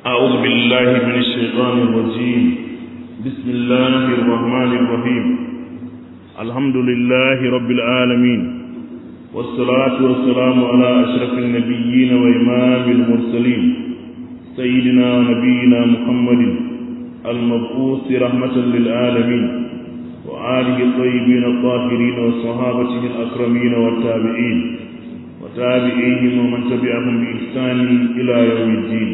أعوذ بالله من الشيطان الرجيم بسم الله الرحمن الرحيم الحمد لله رب العالمين والصلاة والسلام على أشرف النبيين وإمام المرسلين سيدنا ونبينا محمد المبعوث رحمة للعالمين وآله الطيبين الطاهرين وصحابته الأكرمين والتابعين وتابعيهم ومن تبعهم بإحسان إلى يوم الدين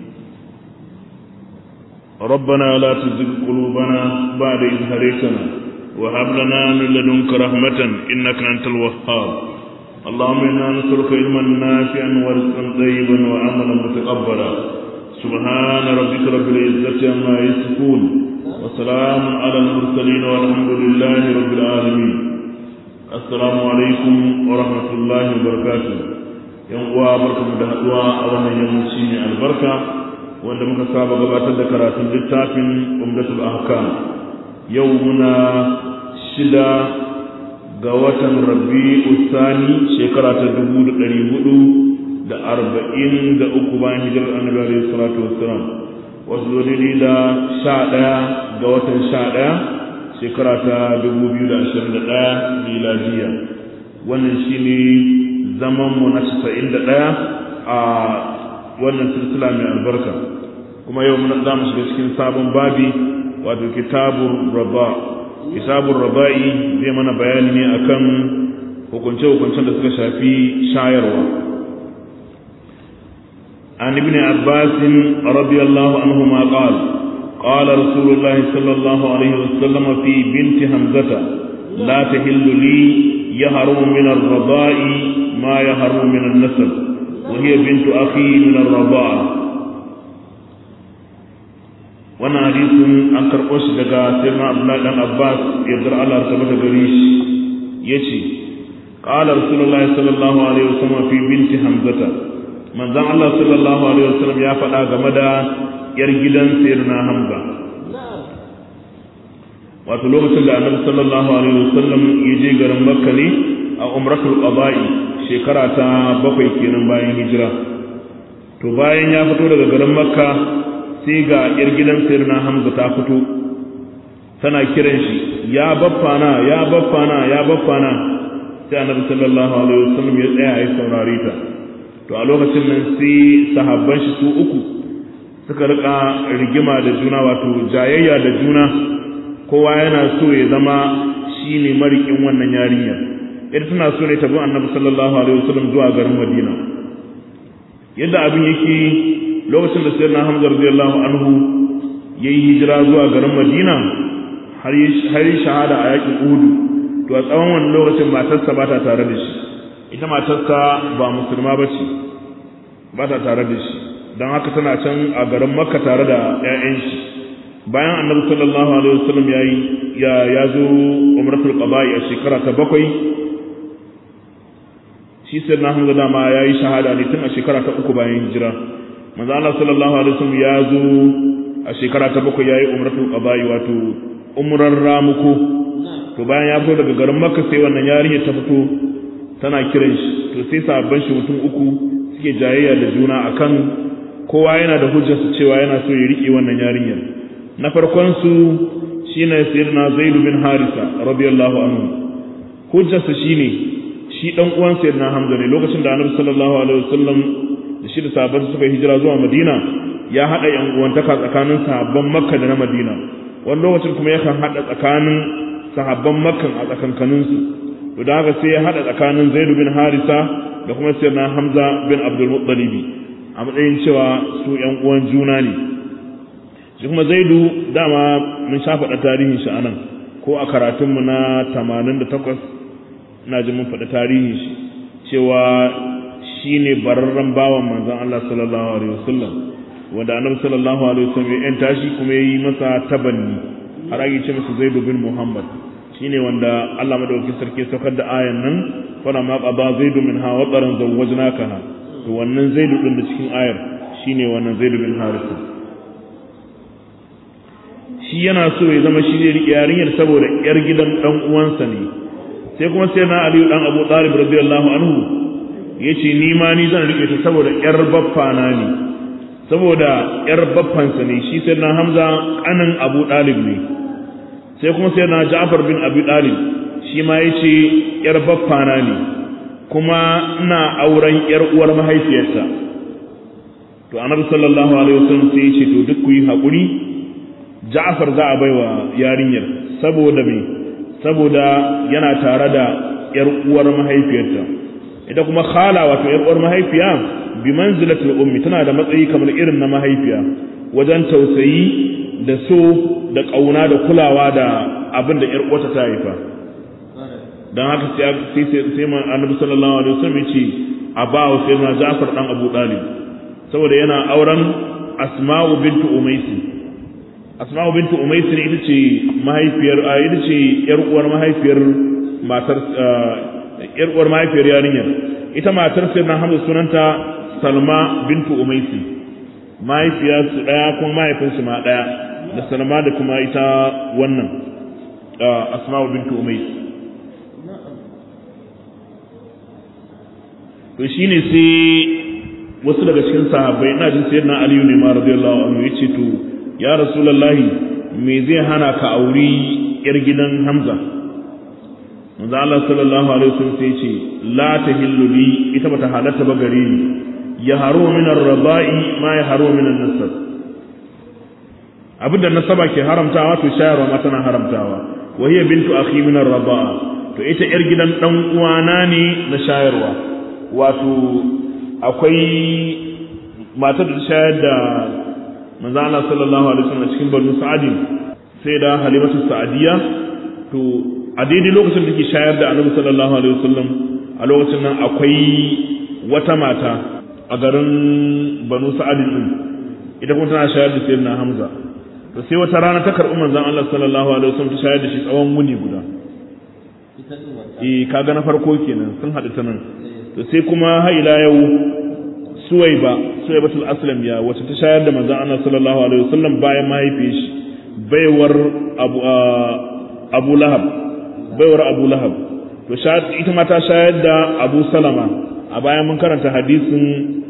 ربنا لا تزغ قلوبنا بعد إذ هديتنا وهب لنا من لدنك رحمة إنك أنت الوهاب اللهم إنا نسألك علما نافعا ورزقا طيبا وعملا متقبلا سبحان ربك رب العزة عما يصفون وسلام على المرسلين والحمد لله رب العالمين السلام عليكم ورحمة الله وبركاته yan uwa barkamu da haduwa a wannan yammaci mai albarka wanda muka saba gabatar da karatun littafin umdatul ahkam yau muna shida ga watan rabi'u sani shekara ta dubu da ɗari hudu da arba'in da uku bayan hijirar annabi alaihi salatu wassalam wasu zo da sha ɗaya ga watan sha ɗaya shekara ta dubu biyu da ashirin da ɗaya miladiya wannan shine zaman mu na casa'in da ɗaya a wannan silsila mai albarka kuma yau muna za mu shiga cikin sabon babi wato kitabun raba kitabun raba'i zai mana bayani ne akan hukunce-hukuncen da suka shafi shayarwa عن ابن عباس رضي الله عنهما قال قال رسول الله صلى الله عليه وسلم في بنت حمزة لا تهل لي يهرم من الرضاء ما يهرم من النسب وهي بنت أخي من الرضاعة wannan hadisin an karɓo shi daga sirna abdullahi dan abbas yardar allah ta mata gari shi ya ce ƙala rasulullahi sallallahu alaihi wasallam fi binti hamzata manzon allah sallallahu alaihi wasallam ya faɗa game da yar gidan sirna hamza wato lokacin da annabi sallallahu alaihi wasallam ya je garin makka ne a umratul qada'i shekara ta bakwai kenan bayan hijira to bayan ya fito daga garin makka sai ga yar gidan sirna hamza ta fito tana kiran shi ya baffana ya baffana ya baffana sai annabi sallallahu alaihi wasallam ya tsaya ya saurare ta to a lokacin nan sai sahabban shi su uku suka rika rigima da juna wato jayayya da juna kowa yana so ya zama shine marikin wannan yarinya ita tana so ne ta bi annabi sallallahu alaihi wasallam zuwa garin madina yadda abin yake lokacin da sayyidina Hamza radiyallahu anhu yayi hijira zuwa garin Madina har har shahada a yakin Uhud to a tsawon wannan lokacin matarsa ba ta tare da shi ita matarsa ba musulma bace ba ta tare da shi dan haka tana can a garin Makka tare da ƴaƴan shi bayan Annabi sallallahu alaihi wasallam yayi ya ya zo umratul qada'i a shekara ta bakwai shi sayyidina Hamza dama yayi shahada ne tun a shekara ta uku bayan hijira manzo Allah sallallahu alaihi wasallam ya zo a shekara ta bakwai yayi umratul qada'i wato umrar ramuko to bayan ya fito daga garin Makka sai wannan yarinya ta fito tana kiran shi to sai sabban shi mutum uku suke jayayya da juna akan kowa yana da hujjarsa cewa yana so ya rike wannan yarinya na farkon su shine sayyidina Zaid bin Harisa radiyallahu anhu hujjarsa shine shi dan uwan sayyidina Hamza ne lokacin da Annabi sallallahu alaihi wasallam da shi da sahabban suka hijira zuwa Madina ya hada yan uwantaka tsakanin sahabban Makka da na Madina wani lokacin kuma yakan hada tsakanin sahabban Makka a tsakankanin su to da haka sai ya hada tsakanin Zaid bin Harisa da kuma sayyidina Hamza bin Abdul Muttalib a matsayin cewa su yan uwan juna ne shi kuma Zaidu dama mun sha faɗa tarihin shi anan ko a karatunmu na 88 ina ji mun faɗa tarihin shi cewa shi ne bararren bawan manzan Allah sallallahu Alaihi wasallam wanda annabi sallallahu Alaihi wasallam ya ‘yanta shi kuma ya yi masa tabanni har ake ce masa zaidu bin Muhammad shi ne wanda Allah madaukakin sarki saukar da ayan nan fara ma ƙaba zaidu min hawa tsaron zawwajna kana to wannan zaidu ɗin da cikin ayar shi ne wannan zaidu bin harisa shi yana so ya zama shi zai riƙe yarinyar saboda ‘yar gidan ɗan uwansa ne sai kuma sai na aliyu ɗan abu ɗalib radiyallahu anhu ya ce ni ma ni zan riƙe ta saboda ‘yar baffa na ne saboda yar baffansa ne shi sai na hamza kanin abu dalib ne sai kuma sai na ja'far bin abu dalib shi ma ya ce yar baffana ne kuma ina auren yar uwar mahaifiyarta to annabi sallallahu alaihi wasallam sai ya ce to duk ku yi hakuri ja'far za a baiwa yarinyar saboda me saboda yana tare da yar uwar mahaifiyarta ita kuma khala wato yar uwar mahaifiya bi manzilatul ummi tana da matsayi kamar irin na mahaifiya wajen tausayi da so da kauna da kulawa da abin da yar uwarta ta haifa dan haka sai sai sai man annabi sallallahu alaihi wasallam yace a ba wa sayyidina Ja'far dan Abu Talib saboda yana auren Asma'u bintu Umaysi Asma'u bintu Umaysi ita ce mahaifiyar ita ce yar uwar mahaifiyar matar yar uwar mahaifiyar yarinyar ita matar sayyidina Hamza sunanta Salma bintu Umaysi mahaifiya su daya kuma mahaifin su ma daya da Salma da kuma ita wannan Asma'u bintu Umaysi to shine sai wasu daga cikin sahabbai ina jin sayyidina Aliyu ne ma radiyallahu anhu yace to ya rasulullahi me zai hana ka auri yar gidan Hamza manzo Allah sallallahu alaihi wasallam sai ce la tahillu li ita bata halatta ba gare ni ya haru min ar-raba'i ma ya haru min an-nasab abinda nasaba ke haramtawa to shayarwa ma tana haramtawa wa hiya bintu akhi min ar-raba'a to ita yar gidan dan uwana ne na shayarwa wato akwai matar da shayar da manzo Allah sallallahu alaihi wasallam cikin banu sa'adin sai da halimatu sa'adiya to a daidai lokacin da ke shayar da annabi sallallahu alaihi wasallam a lokacin nan akwai wata mata a garin banu sa'adin din ita kuma tana shayar da sayyidina hamza to sai wata rana ta karɓi manzon Allah sallallahu alaihi wasallam ta shayar da shi tsawon wuni guda eh kaga na farko kenan sun haɗu ta nan to sai kuma har ila yau suwaiba suwaibatul aslamiya wacce ta shayar da manzon Allah sallallahu alaihi wasallam bayan mahaifiyar shi baiwar abu abu lahab baiwar abu lahab to ita ma ta shayar da abu salama a bayan mun karanta hadisin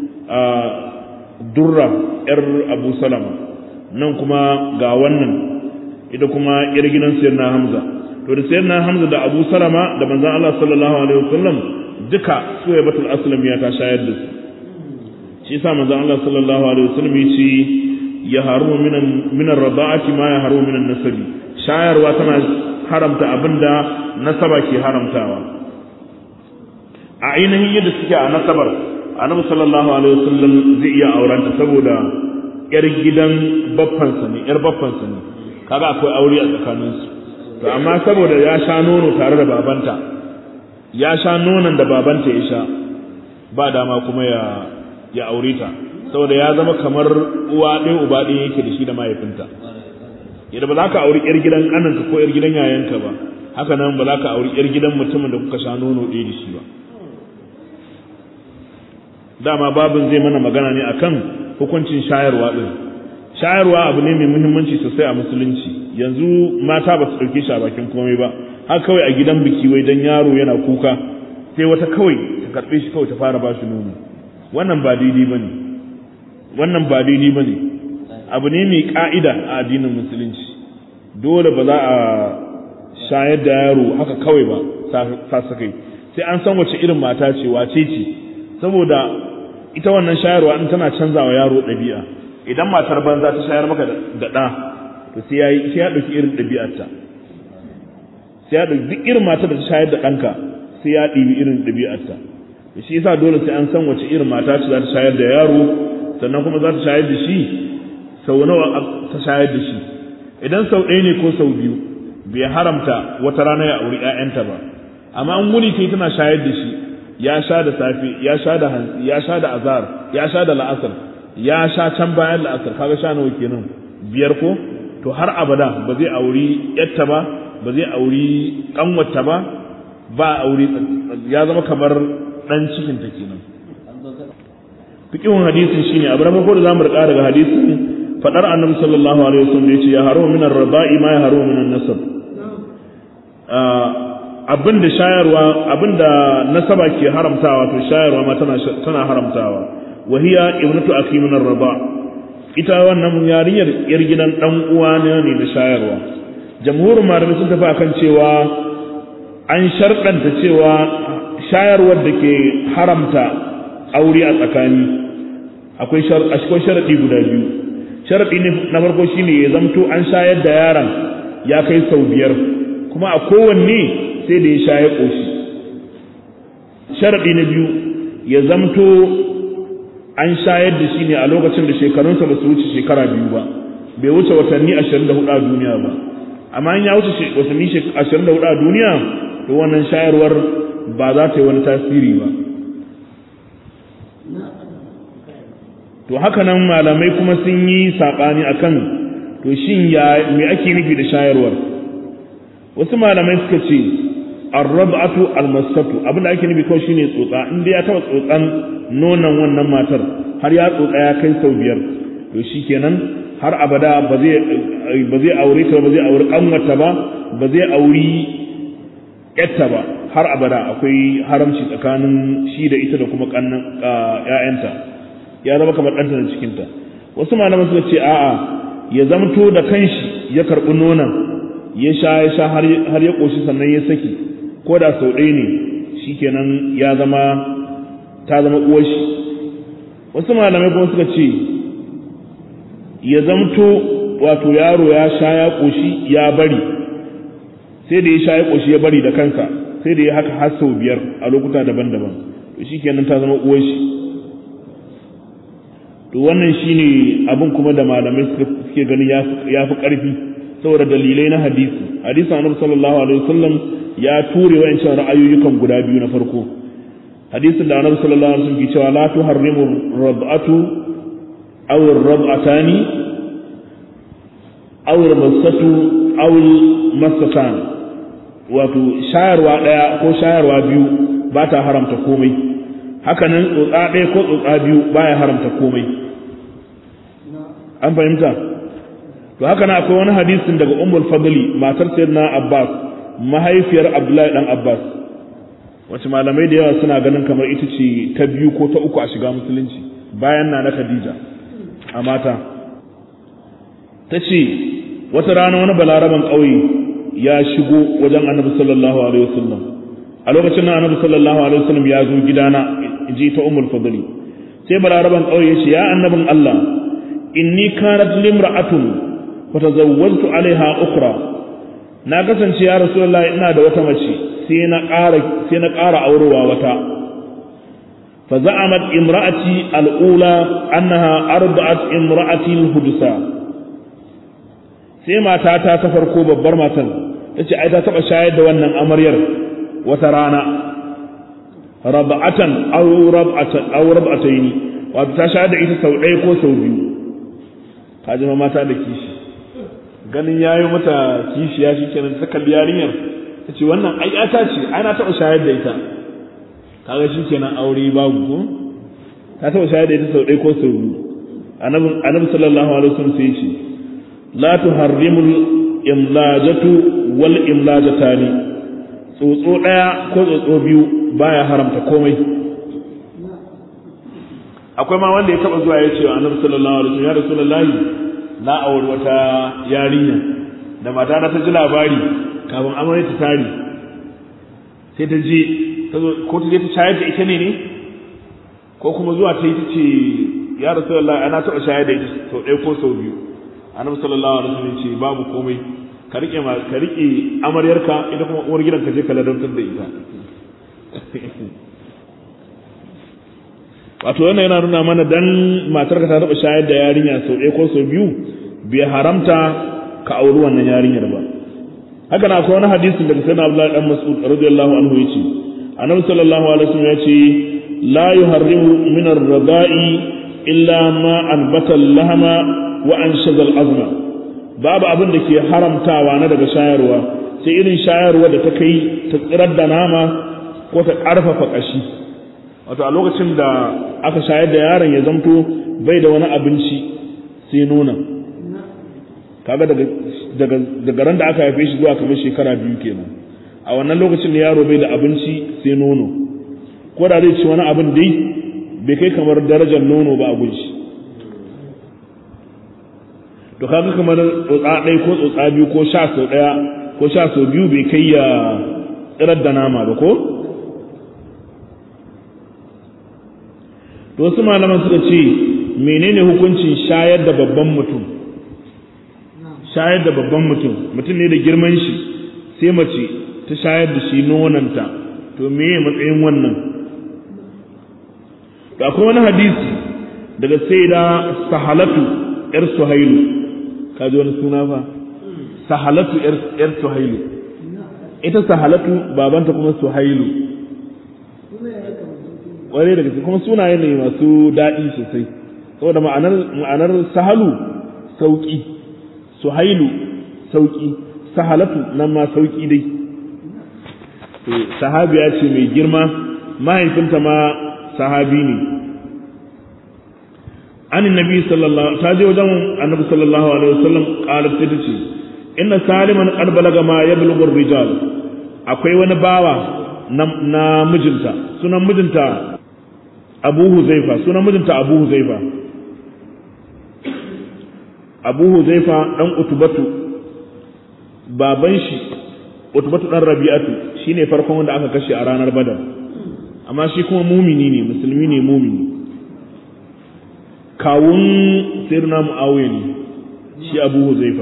durra yar abu salama nan kuma ga wannan ita kuma yar gidan sayyidina hamza to da sayyidina hamza da abu salama da manzon Allah sallallahu alaihi wasallam duka suwaibatul aslamiya ta shayar da su shi yasa manzon Allah sallallahu alaihi wasallam ya ce ya haru minan minan rada'ati ma ya haru minan nasabi shayarwa tana haramta abinda nasaba ke haramtawa a ainihin yadda suke a nasabar annabi sallallahu alaihi wasallam zai iya aurenta saboda yar gidan baffansa ne yar baffansa ne kaga akwai aure a tsakaninsu to amma saboda ya sha nono tare da babanta ya sha nonon da babanta ya sha ba dama kuma ya ya aure ta saboda ya zama kamar uwa ɗaya uba ɗaya yake da shi da mahaifinta yadda ba za ka auri yar gidan ƙananka ko yar gidan yayanka ba haka nan ba za ka auri yar gidan mutumin da kuka sha nono ɗaya da shi ba dama babin zai mana magana ne akan hukuncin shayarwa ɗin shayarwa abu ne mai muhimmanci sosai a musulunci yanzu mata ba su ɗauke shi a bakin komai ba haka kawai a gidan biki wai dan yaro yana kuka sai wata kawai ta karɓe shi kawai ta fara ba shi nono wannan ba daidai ba ne wannan ba daidai ba ne abu ne mai ƙa'ida a addinin musulunci dole ba za a shayar da yaro haka kawai ba sa sakai sai an san wace irin mata ce wace ce saboda ita wannan shayarwa in tana canza wa yaro ɗabi'a idan matar banza ta shayar maka da ɗa to sai ya yi sai ya ɗauki irin ɗabi'arta sai ya ɗauki duk irin matar da ta shayar da ɗanka sai ya ɗibi irin ɗabi'arta shi yasa dole sai an san wace irin mata ce za ta shayar da yaro sannan kuma za ta shayar da shi sau nawa ta shayar da shi idan sau ɗaya ne ko sau biyu bai haramta wata rana ya auri ƴaƴanta ba amma an wuni kai tana shayar da shi ya sha da safe ya sha da hantsi ya sha da azhar ya sha da la'asar ya sha can bayan la'asar kaga sha nawa kenan biyar ko to har abada ba zai auri yatta ba ba zai auri kanwata ba ba auri ya zama kamar dan cikin ta kenan fiqhun hadisin shine abu na farko da zamu rika daga hadisin fadar annabi sallallahu alaihi wasallam yace ya haro min ar-raba'i ma ya haro min an-nasab abinda shayarwa abinda nasaba ke haramtawa to shayarwa ma tana tana haramtawa wa hiya ibnatu akhi min ar-raba ita wannan yarinyar yar gidan dan uwa ne na shayarwa jamhurin malamai sun tafi akan cewa an sharɗanta cewa shayarwar da ke haramta aure a tsakani akwai sharaɗi guda biyu sharaɗi na farko shine ya zamto an shayar da yaron ya kai sau biyar kuma a kowanne sai da ya shaye ƙoshi sharaɗi na biyu ya zamto an shayar da shi ne a lokacin da shekarunsa ba su wuce shekara biyu ba bai wuce watanni ashirin da hudu a duniya ba amma in ya wuce watanni ashirin da hudu a duniya to wannan shayarwar ba za ta yi wani tasiri ba to haka nan malamai kuma sun yi saɓani a kan to shin ya me ake nufi da shayarwar wasu malamai suka ce arrab'atu almasatu abin da ake nufi kawai shine tsotsa in dai ya taba tsotsan nonon wannan matar har ya tsotsa ya kai sau biyar to shikenan har abada ba zai ba zai aure ta ba zai aure kanwata ba ba zai auri yatta ba har abada akwai haramci tsakanin shi da ita da kuma kannan ƴaƴanta ya zama kamar ɗanta da cikinta wasu malaman suka ce a'a ya zamto da kanshi ya karɓi nonon ya sha ya sha har ya ƙoshi sannan ya saki ko da sau ɗaya ne shikenan ya zama ta zama uwar shi wasu malamai kuma suka ce ya zamto wato yaro ya sha ya ƙoshi ya bari sai da ya sha ya ƙoshi ya bari da kansa sai da ya haka har sau biyar a lokuta daban-daban to shikenan ta zama uwar shi to wannan shine abin kuma da malamai suke ganin ya fi ƙarfi saboda dalilai na hadisi hadisin annabi sallallahu alaihi wasallam ya ture wayancan ra'ayoyukan guda biyu na farko hadisin da annabi sallallahu alaihi wasallam ke cewa la tuharrimu rab'atu aw ar-rab'atani aw ar-masatu aw al-masatan wato shayarwa daya ko shayarwa biyu ba ta haramta komai hakanan tsotsa ɗaya ko tsotsa biyu baya haramta komai an fahimta to haka na akwai wani hadisin daga ummul fadli matar sayyidina abbas mahaifiyar abdullahi dan abbas wacce malamai da yawa suna ganin kamar ita ce ta biyu ko ta uku a shiga musulunci bayan na na khadija a mata ta ce wata rana wani balaraban ƙauye ya shigo wajen annabi sallallahu alaihi wasallam a lokacin nan annabi sallallahu alaihi wasallam ya zo gidana ji ta ummul fadli sai balaraban ƙauye ya ce ya annabin allah inni kanat limra'atun fatazawwajtu alaiha ukhra na kasance ya rasulullahi ina da wata mace sai na ƙara sai na ƙara aurewa wata fa za'amat imra'ati al'ula annaha arba'at imra'ati al-hudsa sai matata ta farko babbar matan tace ai ta taba shayar da wannan amaryar wata rana rab'atan aw rab'atan aw rab'atayn wato ta shayar da ita sau ɗaya ko sau biyu kaji mata da kishi ganin ya yi mata kishiya shi kenan ta kalli yarinyar ta ce wannan ai ta ce ai na taɓa shayar da ita kaga shi kenan aure babu ko ta taɓa shayar da ita sau ɗaya ko sau biyu annabi sallallahu alaihi wasallam sai ce la tuharrimul imlajatu wal imlajatani tsotso ɗaya ko tsotso biyu baya haramta komai akwai ma wanda ya taɓa zuwa ya ce wa annabi sallallahu alaihi wasallam ya rasulullahi na auri wata yarinya da mata na ta ji labari kafin amarya ta tari sai ta je ko ta je ta shayar da ita ne ne ko kuma zuwa ta yi ta ce ya rasu Allah ana taɓa shayar da ita sau ɗaya ko sau biyu annabi sallallahu alaihi wasallam ce babu komai ka rike ma ka rike amaryarka ita kuma uwar gidan ka je ka ladantar da ita wato wannan yana nuna mana dan matarka ta taɓa shayar da yarinya sau ɗaya ko sau biyu bai haramta ka auri wannan yarinyar ba haka na akwai wani hadisin daga sayyidina Abdullahi dan Mas'ud radiyallahu anhu yace annabi sallallahu alaihi wasallam yace la yuharrimu min ar-rada'i illa ma anbata al-lahma wa anshaza al-azma babu abin da ke haramtawa na daga shayarwa sai irin shayarwa da ta kai ta tsirar da nama ko ta ƙarfafa ƙashi wato a lokacin da aka shayar da yaron ya zamto bai da wani abinci sai nuna kaga daga daga daga ran da aka haife shi zuwa kamar shekara biyu kenan a wannan lokacin da yaro bai da abinci sai nono ko da zai ci wani abin dai bai kai kamar darajar nono ba a gunshi to kaga kamar tsotsa ɗaya ko tsotsa biyu ko sha sau ɗaya ko sha sau biyu bai kai ya tsirar da nama ba ko to wasu malaman suka ce menene hukuncin shayar da babban mutum shayar da babban mutum mutum ne da girman shi sai mace ta shayar da shi nonanta to meye matsayin wannan to akwai wani hadisi daga sai da sahalatu yar suhailu ka ji wani suna fa sahalatu yar suhailu ita sahalatu babanta kuma suhailu ƙwarai daga kuma sunaye ne masu daɗi sosai saboda ma'anar ma'anar sahalu sauƙi suhailu sauƙi sahalatu nan ma sauƙi dai sahabiya ce mai girma mahaifinta ma sahabi ne an nabi sallallahu ta je wajen annabi sallallahu alaihi wasallam qalat sai tace inna saliman qad balaga ma yablughu rijal akwai wani bawa na mijinta sunan mijinta Abu Huzaifa sunan mijinta Abu Huzaifa Abu Huzaifa dan Utubatu baban shi Utubatu dan Rabi'atu shine farkon wanda aka kashe a ranar Badar amma shi kuma mumini ne musulmi ne mumini kawun sirna Muawiya ne shi Abu Huzaifa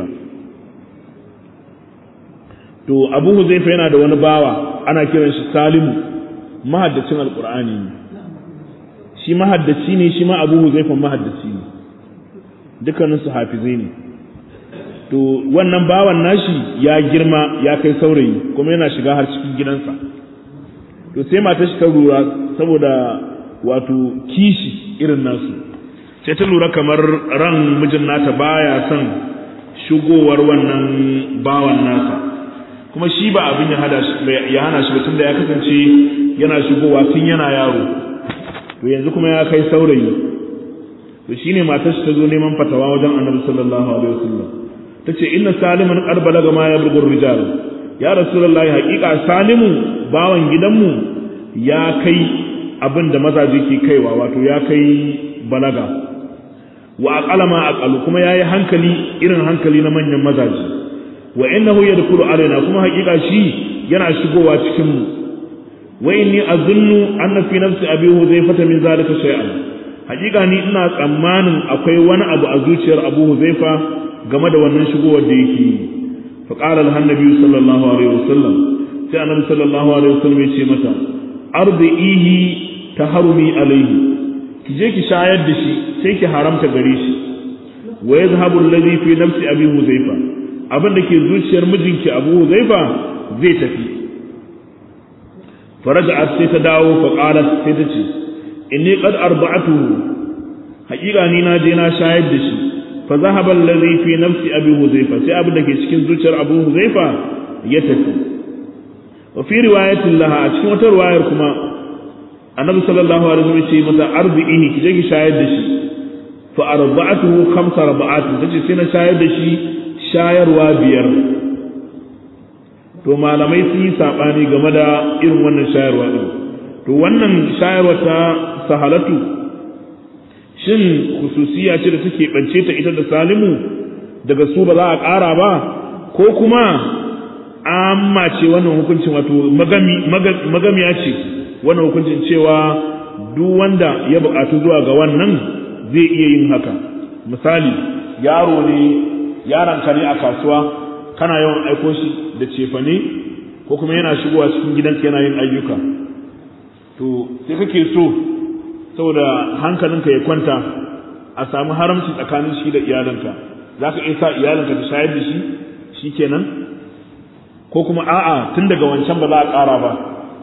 to Abu Huzaifa yana da wani bawa ana kiran shi Salimu mahaddacin Alqur'ani ne shi mahaddaci ne shi ma Abu Huzaifa mahaddaci ne dukkanin su hafizai ne to wannan bawan nashi ya girma ya kai saurayi kuma yana shiga har cikin gidansa to sai mata shi ta lura saboda wato kishi irin nasu sai ta lura kamar ran mijin nata baya son shigowar wannan bawan nasa kuma shi ba abin ya hada ya hana shi ba tunda ya kasance yana shigowa tun yana yaro to yanzu kuma ya kai saurayi to shine matar shi ta zo neman fatawa wajen Annabi sallallahu alaihi wasallam tace inna saliman qad balaga ma yablughu rijal ya rasulullahi haqiqa salimu bawan gidanmu ya kai abin da mazaje ke kaiwa wato ya kai balaga wa aqala ma aqalu kuma yayi hankali irin hankali na manyan mazaje wa innahu yadkhulu alaina kuma haqiqa shi yana shigowa cikin mu wa inni azunnu anna fi nafsi abi huzaifa min zalika shay'an hakika ni ina tsammanin akwai wani abu a zuciyar abu huzaifa game da wannan shigowar da yake yi fa qala al annabi sallallahu alaihi wasallam sai annabi sallallahu alaihi wasallam ya ce mata ardihi taharumi alaihi ki je ki shayar da shi sai ki haramta gare shi wa yadhhabu alladhi fi nafsi abi huzaifa abin da ke zuciyar mijinki abu huzaifa zai tafi faraja'at sai ta dawo fa qalat sai ta ce inni qad arba'atuhu haƙiƙa ni na je na shayar da shi fa zahaba allazi fi nafsi abi huzaifa sai abin da ke cikin zuciyar abu huzaifa ya tafi wa fi riwayatin laha a cikin wata riwayar kuma annabi sallallahu alaihi wasallam ce mata arbi'ihi ki je ki shayar da shi fa arba'atuhu khamsa raba'at tace sai na shayar da shi shayarwa biyar to malamai sun yi sabani game da irin wannan shayarwa din to wannan shayarwa ta sahalatu shin khususiya ce da take bance ta ita da salimu daga su ba za a ƙara ba ko kuma amma ce wannan hukuncin wato magamiya ce wannan hukuncin cewa duk wanda ya buƙatu zuwa ga wannan zai iya yin haka misali yaro ne yaranka ne a kasuwa kana yawan aiko shi da cefane ko kuma yana shigowa cikin gidanka yana yin ayyuka to sai kake so saboda hankalinka ya kwanta a samu haramci tsakanin shi da iyalinka za ka iya sa iyalinka ta shayar da shi shi kenan ko kuma a'a tun daga wancan ba za a ƙara ba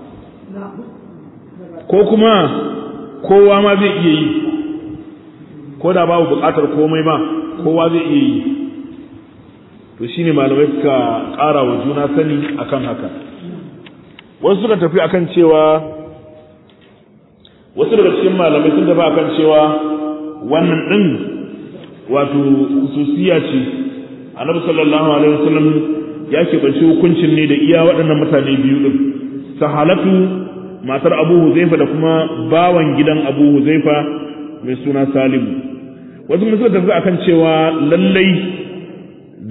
ko kuma kowa ma zai iya yi ko da babu buƙatar komai ba kowa zai iya yi to shine malamai suka ƙara wa juna sani akan haka wasu suka tafi akan cewa wasu daga cikin malamai sun tafi akan cewa wannan din wato hususiya ce annabi sallallahu alaihi wasallam ya keɓance hukuncin ne da iya waɗannan mutane biyu din sahalatu matar abu huzaifa da kuma bawan gidan abu huzaifa mai suna salimu wasu mun suka tafi akan cewa lallai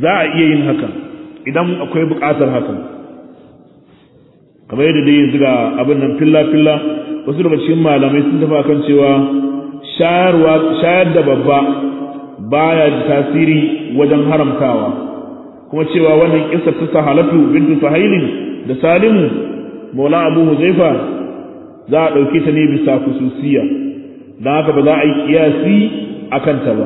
za a iya yin hakan idan akwai buƙatar hakan kamar yadda dai yanzu ga abin nan filla-filla wasu daga cikin malamai sun tafi kan cewa shayar da babba baya da tasiri wajen haramtawa kuma cewa wannan kissa ta sahalatu bintu sahailin da salimu maula abu huzaifa za a ɗauke ta ne bisa kususiya don haka ba za a yi kiyasi a kanta ba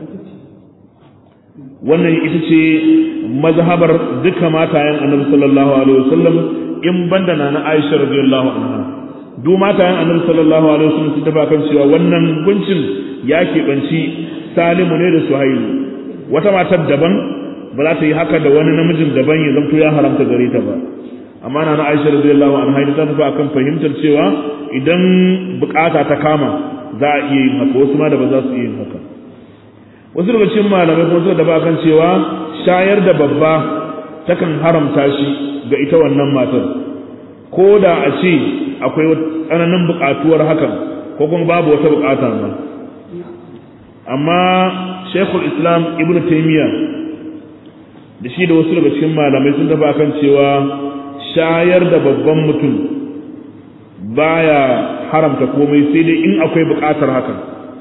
wannan ita ce mazhabar duka matayen annabi sallallahu alaihi wasallam in banda na na Aisha radiyallahu anha duk matayen annabi sallallahu alaihi wasallam sun tafi kan cewa wannan hukuncin ya keɓanci Salimu ne da Suhailu wata matar daban ba za ta yi haka da wani namijin daban ya zamto ya haramta gare ta ba amma na na Aisha radiyallahu anha ita ta tafi akan fahimtar cewa idan bukata ta kama za a iya yin haka wasu ma da ba za su iya yin haka wasu daga cikin malamai kuma suka daba kan cewa shayar da babba takan haramta shi ga ita wannan matar ko da a ce akwai tsananin buƙatuwar hakan ko kuma babu wata buƙata ma amma shekul islam ibn taimiyya da shi da wasu daga cikin malamai sun daba kan cewa shayar da babban mutum baya haramta komai sai dai in akwai buƙatar hakan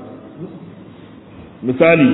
misali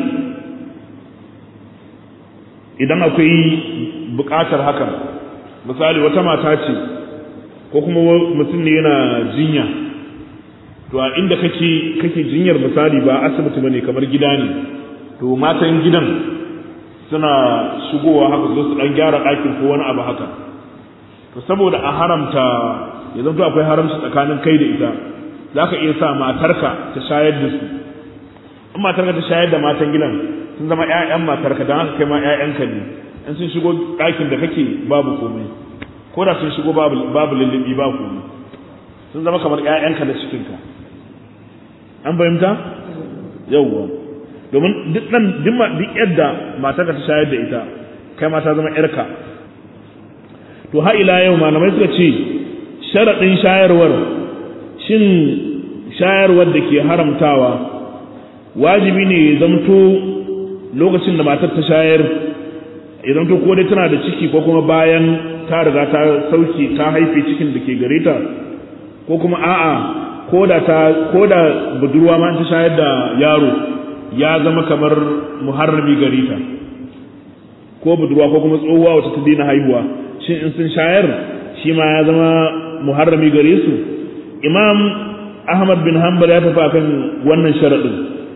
idan akwai buƙatar hakan misali wata mata ce ko kuma mutum ne yana jinya to a inda kake kake jinyar misali ba asibiti bane kamar gida ne to matan gidan suna shigowa haka zo su dan gyara ɗakin ko wani abu haka to saboda a haramta ya zanto akwai haramci tsakanin kai da ita za ka iya sa matarka ta shayar da su in matarka ta shayar da matan gidan sun zama ƴaƴan matarka don haka kai ma ƴaƴanka ne in sun shigo ɗakin da kake babu komai ko da sun shigo babu babu lullubi ba komai sun zama kamar ƴaƴanka na cikinka an fahimta yawwa domin duk nan duk yadda matarka ta shayar da ita kai ma ta zama ƴarka to ha ila yau malamai suka ce sharaɗin shayarwar shin shayarwar da ke haramtawa wajibi ne ya zamto lokacin da matar ta shayar ya zamto ko dai tana da ciki ko kuma bayan ta riga ta sauke ta haife cikin da ke gare ta ko kuma a'a ko da ta ko da budurwa ma ta shayar da yaro ya zama kamar muharrami gare ta ko budurwa ko kuma tsohuwa wacce ta daina haihuwa shin in sun shayar shi ma ya zama muharrami gare su imam ahmad bin hanbal ya tafi akan wannan sharaɗin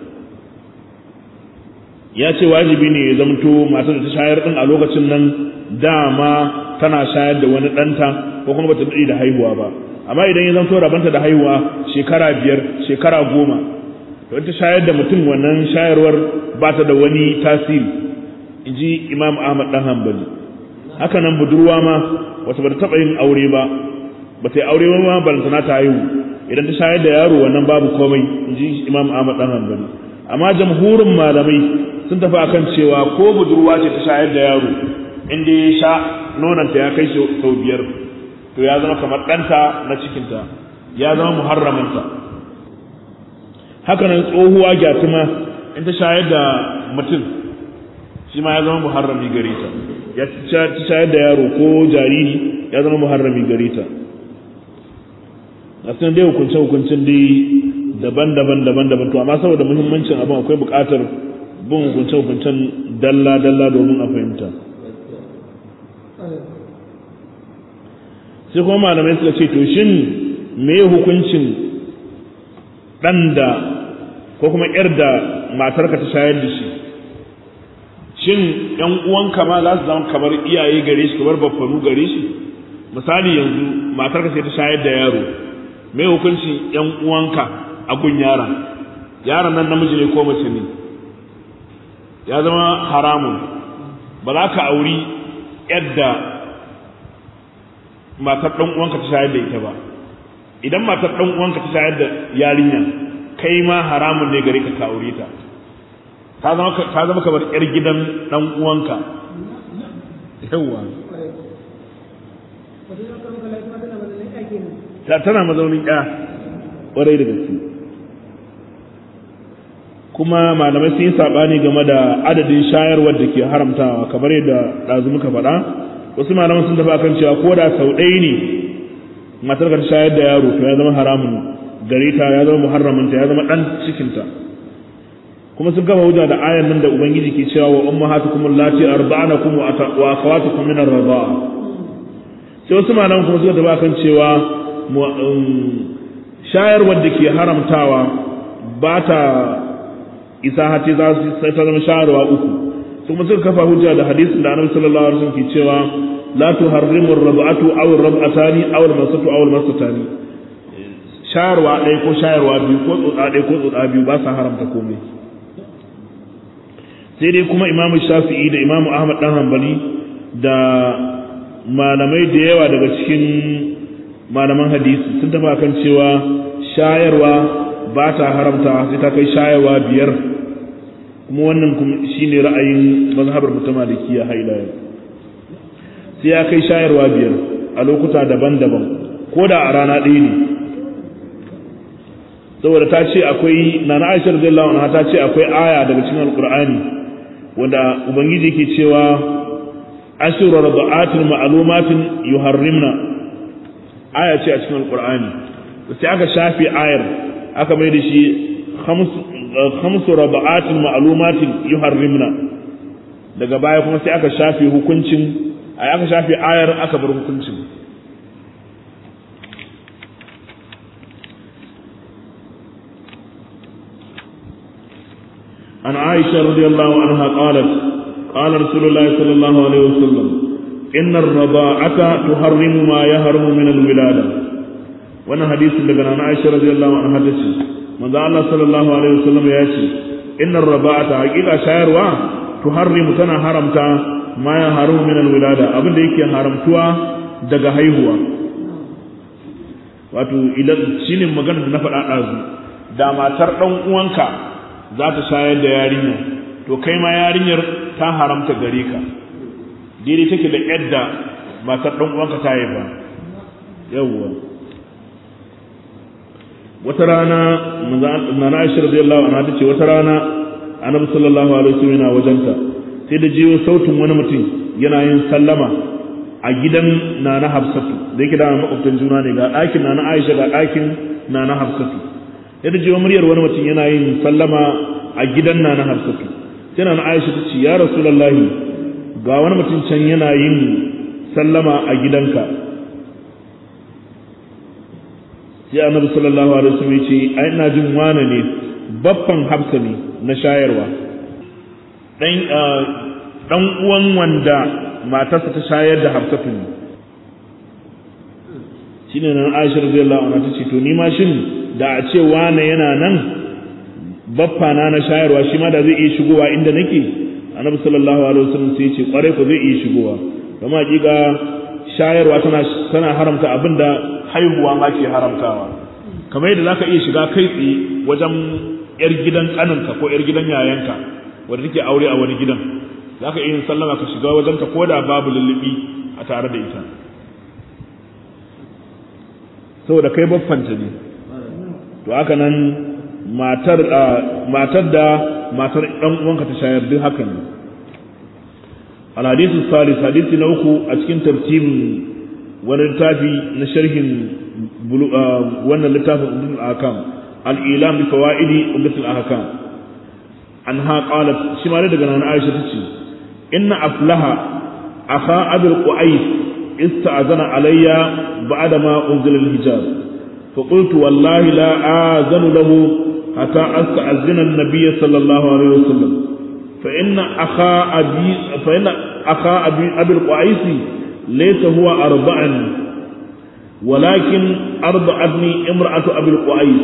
ya ce wajibi ne ya zamto matar da ta shayar din a lokacin nan dama tana shayar da wani ɗanta ko kuma bata daɗe da haihuwa ba amma idan ya zamto rabanta da haihuwa shekara biyar shekara goma to ta shayar da mutum wannan shayarwar ba ta da wani tasiri in ji imam ahmad dan hanbali haka nan budurwa ma wata bata taɓa yin aure ba bata yi aure ba ma balantana ta haihu idan ta shayar da yaro wannan babu komai in ji imam ahmad dan hanbali amma jamhurin malamai sun tafi akan cewa ko budurwa ce ta shayar da yaro inda ya sha nonanta ya kai sau biyar to ya zama kamar ɗanta na cikinta ya zama muharramanta haka nan tsohuwa gyatuma in ta shayar da mutum shi ma ya zama muharrami gare ta ya ta shayar da yaro ko jariri ya zama muharrami gare ta a sun dai hukunce hukuncin dai daban-daban daban-daban to amma saboda muhimmancin abin akwai buƙatar bin hukunce-hukuncen dalla-dalla domin a fahimta sai kuma malamai suka ce to shin me hukuncin ɗan da ko kuma ‘yar da matarka ta shayar da shi shin ‘yan uwanka ma za su zama kamar iyaye gare shi kamar baffanu gare shi misali yanzu matarka sai ta shayar da yaro me hukuncin ‘yan uwanka a gun yaron yaron nan namiji ne ko mace ne ya zama haramun ba za ka auri yadda matar ɗan uwanka ta shayar da ita ba idan matar ɗan uwanka ta shayar da yarinya kai ma haramun ne gare ka ka aure ta ta zama kamar yar gidan ɗan uwanka yawa tana mazaunin ya ƙwarai da gaske kuma malamai sun yi saɓani game da adadin shayarwar da ke haramtawa kamar yadda ɗazu muka faɗa wasu malaman sun tafi akan cewa ko da sau ɗaya ne matar ka shayar da yaro to ya zama haramun gare ta ya zama muharraminta ya zama ɗan cikinta kuma sun gama hujja da ayan nan da ubangiji ke cewa wa ummahatukum allati arda'anakum wa akhawatukum min ar-rida'a sai wasu malaman kuma suka tafi akan cewa shayarwar da ke haramtawa ba ta isa hati za su sai ta zama shayarwa uku kuma suka kafa hujja da hadisin da annabi sallallahu alaihi wasallam ke cewa la tuharrimu ar-rab'atu aw ar-rab'atani aw al-masatu aw al-masatani shayarwa ɗaya ko shayarwa biyu ko tsotsa ɗaya ko tsotsa biyu ba sa haramta komai sai dai kuma imamu shafi'i da imamu ahmad dan hanbali da malamai da yawa daga cikin malaman hadisi sun tafi kan cewa shayarwa ba ta haramta sai ta kai shayarwa biyar kuma wannan kuma shine ra'ayin mazhabar mutum malikiya haila sai ya kai shayarwa biyar a lokuta daban-daban ko da a rana ɗaya ne saboda ta ce akwai na na aisha radiyallahu anha ta ce akwai aya daga cikin alqur'ani wanda ubangiji ke cewa ashru rada'atin ma'lumatin yuharrimna aya ce a cikin alqur'ani sai aka shafe ayar aka mai da shi khamsu rada'atin ma'lumatin yuharrimna daga baya kuma sai aka shafe hukuncin ai aka shafe ayar aka bar hukuncin عن عائشة رضي الله عنها قالت قال رسول الله صلى الله عليه وسلم إن الرضاعة تحرم ما يحرم من الولادة وانا حديث لغنا عن عائشة رضي الله عنها تشي من ذا الله صلى الله عليه وسلم يأتي إن الرضاعة حقيقة شاعر وا تحرم تنا حرمتا ما يحرم من الولادة أبن ديكي حرمتوا daga haihuwa wato idan shine magana da na faɗa ɗazu da matar ɗan uwanka za ta shayar da yarinya to kai ma yarinyar ta haramta gare ka daidai take da yadda matar ɗan uwanka ta yi ba yawwa wata rana na na aisha radiyallahu anha tace wata rana annabi sallallahu alaihi wasallam yana wajenta sai da jiyo sautin wani mutum yana yin sallama a gidan nana hafsatu da yake da makwabtan juna ne ga ɗakin nana aisha ga ɗakin nana hafsatu yadda jiwa muryar wani mutum yana yin sallama a gidan na na hafsatu yana na aisha ta ce ya rasulallahi ga wani mutum can yana yin sallama a gidanka sai annabi sallallahu alaihi wasallam ya ce ai ina jin wane ne baffan hafsa ne na shayarwa dan dan uwan wanda matarsa ta shayar da hafsatu ne shine nan Aisha radiyallahu anha ta ce to ni ma shin da a ce wane yana nan baffa na na shayarwa shi ma da zai iya shigowa inda nake annabi sallallahu alaihi wasallam sai ya ce kware ko zai iya shigowa kuma hakika shayarwa tana tana haramta abinda haihuwa ma ke haramtawa kamar yadda zaka iya shiga kai tsaye wajen yar gidan kaninka ko yar gidan yayanka wanda take aure a wani gidan zaka iya yin sallama ka shiga wajen ta koda babu lullubi a tare da ita saboda kai baffanta ne to haka nan matar matar da matar dan uwanka ta shayar duk haka ne al hadithu salis hadisi na uku a cikin tartibin wani littafi na sharhin wannan littafin umdul ahkam al ilam bi fawaidi umdul ahkam anha qalat shi ma daga nan Aisha tace inna aflaha akha abul qais استأذن علي بعدما أنزل الحجاب فقلت والله لا آذن له حتى أستأذن النبي صلى الله عليه وسلم فإن أخا أبي فإن أخا أبي أبي القعيس ليس هو أرضعني ولكن أرضعتني امرأة أبي القعيس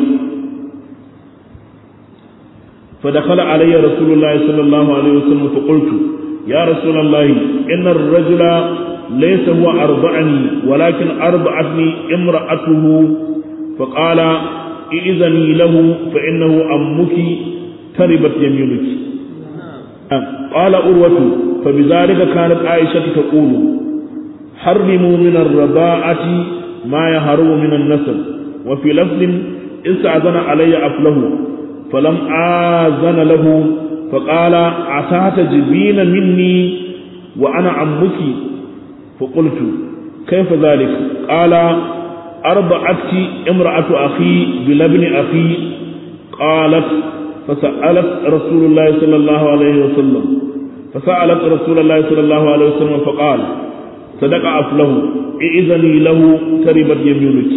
فدخل علي رسول الله صلى الله عليه وسلم فقلت يا رسول الله إن الرجل ليس هو أرضعني ولكن أرضعتني امرأته فقال إذني له فإنه أمك تربت يمينك قال أروة فبذلك كانت عائشة تقول حرموا من الرضاعة ما يهرم من النسل وفي لفظ استأذن علي أفله falam azana lahu faqala atata jibina minni wa ana ammuki فقلت كيف ذلك قال أرضعتك امرأة أخي بلبن أخي قالت فسألت رسول الله صلى الله عليه وسلم فسألت رسول الله صلى الله عليه وسلم فقال صدق أفله إذني له تربت يمينك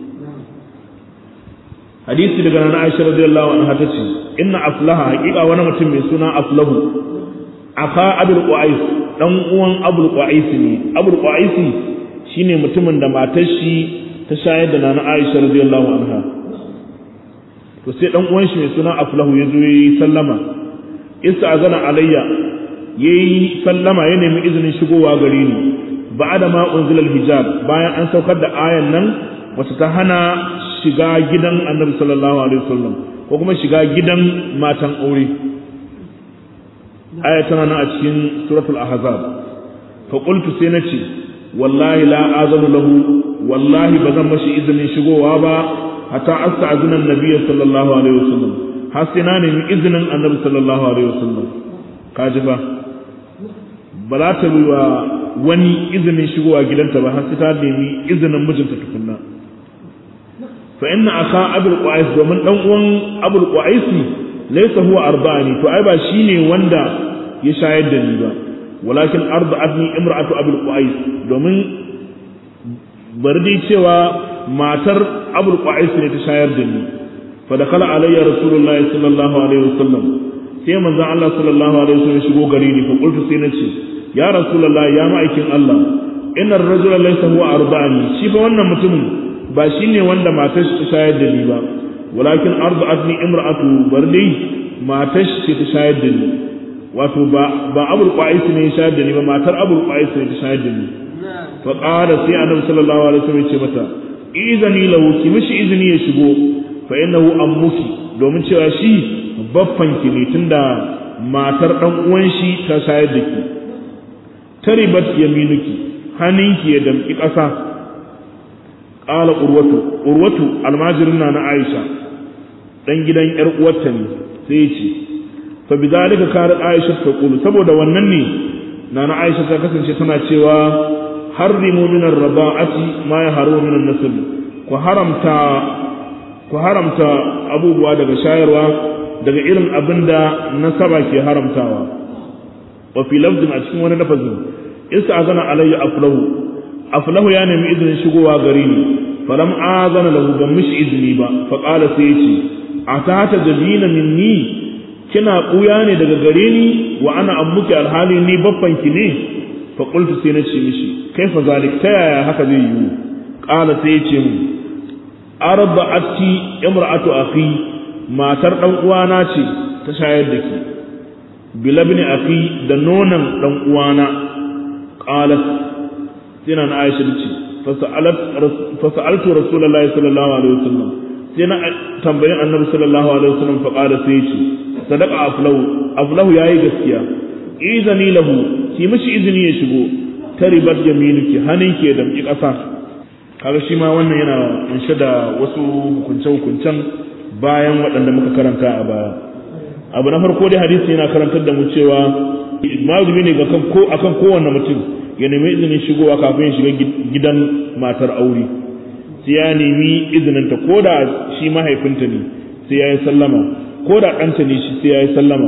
hadisi daga nan Aisha radiyallahu anha tace inna aflaha haqiqa wani mutum mai suna aflahu aka abul qais dan uwan abul qais ne abul qais shine mutumin da matar shi ta shayar da nana Aisha radiyallahu anha to sai dan uwan shi mai suna aflahu ya zo yi sallama azana alayya yayi sallama ya nemi izinin shigowa gare ni ba'da ma unzila hijab bayan an saukar da ayan nan wacce ta hana shiga gidan annabi sallallahu alaihi wasallam ko kuma shiga gidan matan aure aya tana nan a cikin suratul ahzab fa qultu sai nace wallahi la azanu lahu wallahi bazan mashi izinin shigowa ba hatta asta'zina annabi sallallahu alaihi wasallam har sai na nemi izinin annabi sallallahu alaihi wasallam kaji ba ba za ta wa wani izinin shigowa gidanta ba har sai ta nemi izinin mijinta tukunna fa inna aka abul qais domin dan uwan abul qais laysa huwa arba'ani to ai ba shine wanda ya shayar da ni ba walakin arda'atni imra'atu abul qais domin bari dai cewa matar abul qais ne ta shayar da ni fa dakala alayya rasulullahi sallallahu alaihi wasallam sai manzon Allah sallallahu alaihi wasallam shigo gare ni fa qultu sai nace ya rasulullahi ya ma'aikin Allah inna ar-rajula laysa huwa arba'ani shi fa wannan mutumin ba shi ne wanda matar ta shayar da ni ba walakin arda'atni imra'atu bardi matar ce ta shayar da ni wato ba ba abul qais ne ya shayar da ni ba matar abul qais ne ta shayar da ni fa qala sai annabi sallallahu alaihi wasallam ya ce mata izani lahu ki mishi izini ya shigo fa innahu ammuki domin cewa shi baffan ki ne tunda matar dan uwan shi ta shayar da ki taribat yaminuki hannunki ya damki ƙasa qala urwatu urwatu almajirin na aisha dan gidan yar uwarta ne sai ya ce fa bidalika karat aisha ta qulu saboda wannan ne nana aisha ta kasance tana cewa harrimu min ar-raba'ati ma yahrumu min an-nasl ku haramta ku haramta abubuwa daga shayarwa daga irin abinda nasaba ke haramtawa wa fi lafzin a cikin wani lafazin isa azana alayya aflahu aflahu ya nemi izinin shigowa gare ni falam azana lahu ban mishi izini ba fa qala sai yace atata jabina minni kina kuya ne daga gare ni wa ana ammuki alhali ni babban ki ne fa qultu sai nace mishi kaifa zalik ta yaya haka zai yiwu qala sai yace mu arba'ati imra'atu akhi matar dan uwana ce ta shayar da ki bilabni akhi da nonan dan uwana qalat sai na Aisha ce fasa'altu Rasulullahi sallallahu alaihi wasallam sai na tambayin Annabi sallallahu alaihi wasallam fa qala sai ce sadaqa aflahu aflahu yayi gaskiya izani lahu ki mishi izini ya shigo taribat yaminuki haninki ya damki kasa kaga shi ma wannan yana kunshe da wasu hukunce hukuncen bayan waɗanda muka karanta a baya abu na farko dai hadisi yana karantar da mu cewa mazumi ne ga ko akan kowanne mutum ya nemi izinin shigowa kafin ya shiga gidan matar aure sai ya nemi izinin ta ko da shi mahaifinta ne sai ya yi sallama ko da ɗanta ne shi sai ya yi sallama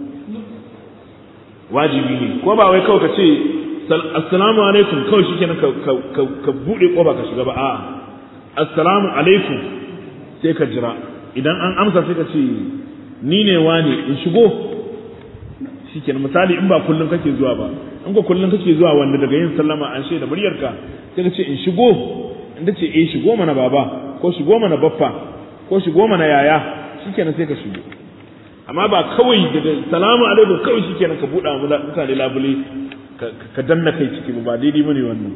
wajibi ne ko ba wai kawai ka ce assalamu alaikum kawai shi kenan ka buɗe ƙofa ka shiga ba a'a assalamu alaikum sai ka jira idan an amsa sai ka ce ni ne wani in shigo shikenan misali in ba kullum kake zuwa ba in ko kullum kake zuwa wanda daga yin sallama an shaida muryarka sai ka ce in shigo in ta ce eh shigo mana baba ko shigo mana baffa ko shigo mana yaya shikenan sai ka shigo amma ba kawai daga salamu alaikum kawai shikenan ka buɗa mutane labule ka danna kai ciki ba daidai bane wannan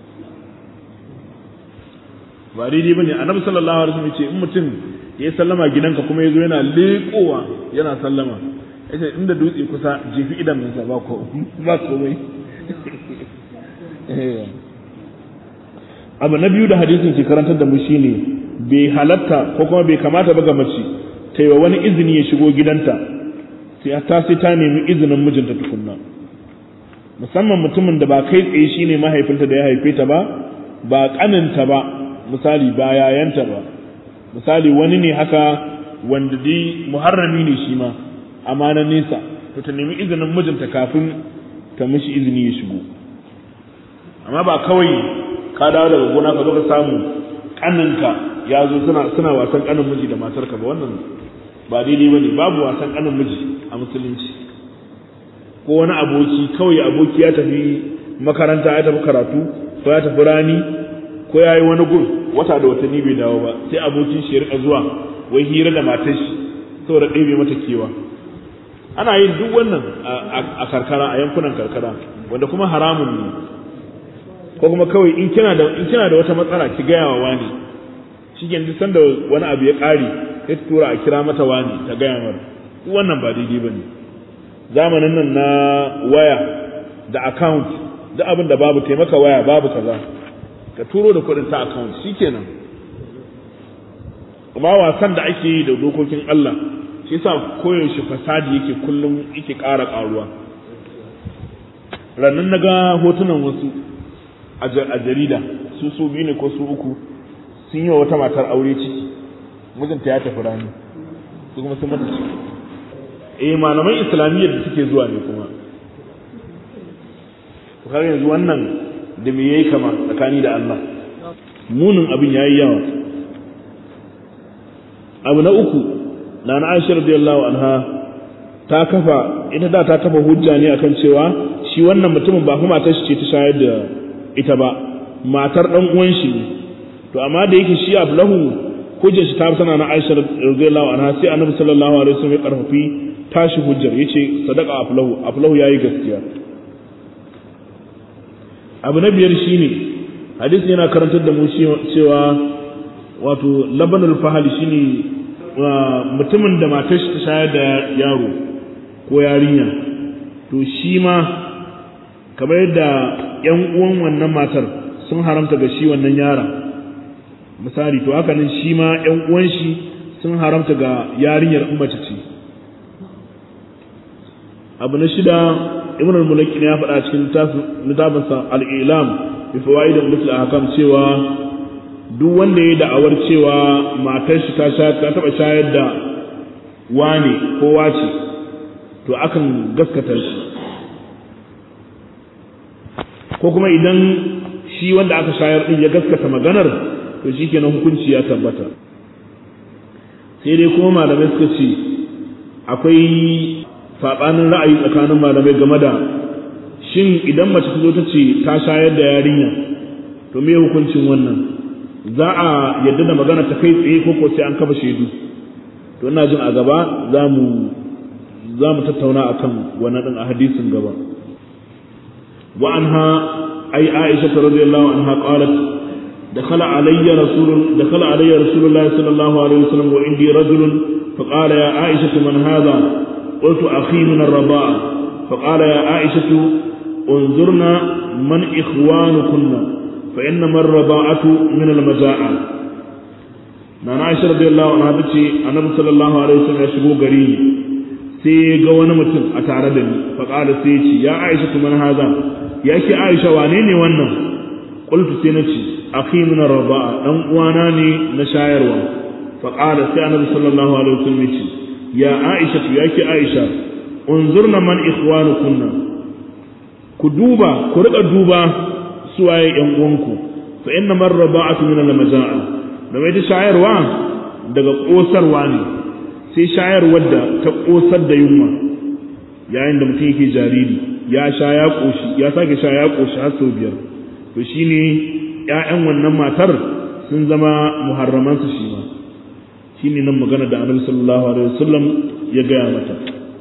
ba daidai bane annabi sallallahu alaihi wasallam ce in mutum ya sallama gidanka kuma yazo yana leƙowa yana sallama yace inda dutse kusa jefi idan sa ba ko ba komai abu na biyu da hadisin ke karantar da mu shine bai halatta ko kuma bai kamata ba ga mace ta ta yi wa wani izini ya shigo gidanta sai ta sai ta nemi izinin mijinta tukunna musamman mutumin da ba kai tsaye shine mahaifinta da ya haife ta ba ba kaninta ba misali ba yayanta ba misali wani ne haka wanda dai muharrami ne shi ma amma na nesa to ta nemi izinin mijinta kafin ta mishi izini ya shigo amma ba kawai ka dawo daga gona ka zo ka samu kaninka ya zo suna suna wasan kanin miji da matarka ba wannan ba daidai bane babu wasan kanin miji a musulunci ko wani aboki kawai aboki ya tafi makaranta ya tafi karatu ko ya tafi rani ko ya yi wani gun wata da watanni bai dawo ba sai abokin shi ya rika zuwa wai hira da matar shi saboda ɗebe mata kewa ana yin duk wannan a karkara a yankunan karkara wanda kuma haramun ne ko kuma kawai in kina da in kina da wata matsala ki gaya wa wani shi ke duk sanda wani abu ya ƙare sai ta tura a kira mata wani ta gaya mar duk wannan ba daidai ba ne zamanin nan na waya da account duk abin da babu taimaka waya babu kaza ka turo da kuɗin ta account shikenan kuma wasan da ake yi da dokokin Allah shi yasa koyaushe fasadi yake kullum yake ƙara ƙaruwa rannan na ga hotunan wasu a jarida su su biyu ne ko su uku sun yi wa wata matar aure ciki mijinta ya tafi rani su kuma sun mata ciki eh malaman islamiyyar da suke zuwa ne kuma to kaga yanzu wannan da me yayi kama tsakani da Allah munin abin yayi yawa abu na uku na na Aisha radiyallahu anha ta kafa ita da ta kafa hujja ne akan cewa shi wannan mutumin ba kuma matar shi ce ta shayar da ita ba matar dan uwan shi ne to amma da yake shi ablahu hujjar shi ta tana na Aisha radiyallahu anha sai Annabi sallallahu alaihi wasallam ya karfafi tashi hujjar yace sadaqa aflahu aflahu yayi gaskiya abu na biyar shine hadisi yana karantar da mu cewa wato labanul fahali shine mutumin da matar shi ta shayar da yaro ko yarinya to shi ma kamar yadda yan uwan wannan matar sun haramta ga shi wannan yara misali to haka nan shi ma yan uwan shi sun haramta ga yarinyar in mace ce abu na shida ibn al-mulaki ya faɗa cikin littafinsa al-ilam bi fawaid al ahkam cewa duk wanda ya da'awar cewa matar shi ta sha ta taba shayar da wani ko wace to akan gaskata shi ko kuma idan shi wanda aka shayar din ya gaskata maganar to shikenan hukunci ya tabbata sai dai kuma malamai suka ce akwai saɓanin ra'ayi tsakanin malamai game da shin idan mace ta zo ta ce ta shayar da yarinya to me hukuncin wannan za a yadda da magana ta kai tsaye ko sai an kafa shaidu to ina jin a gaba za mu za mu tattauna akan wannan din a hadisin gaba wa anha ay aisha radhiyallahu anha qalat دخل علي رسول دخل علي رسول الله صلى الله عليه وسلم وعندي رجل فقال يا عائشة من هذا قلت أخي من الرضاعة فقال يا عائشة انظرنا من إخوانكن فإنما الرضاعة من المجاعة نانا عائشة رضي الله عنها تشي النبي صلى الله عليه وسلم يشبو قريب sai ga wani mutum a tare da ni faƙala sai ce ya aisha man haza ya ke aisha wane ne wannan qultu sai na ce akhi min arba'a dan uwana ne na shayarwa faqala sai annabi sallallahu alaihi wasallam ce ya aisha ya ke aisha unzurna man ikhwanukunna ku duba ku rika duba suwaye yan uwanku fa inna man raba'atu min al-maza'a da mai ta shayarwa daga kosarwa ne sai shayarwar da ta kosar da yunwa yayin da mutum yake jariri ya sha ya koshi ya sake sha ya koshi har sau biyar to shine ƴaƴan wannan matar sun zama muharraman su shi ma shine nan magana da Annabi sallallahu alaihi wasallam ya gaya mata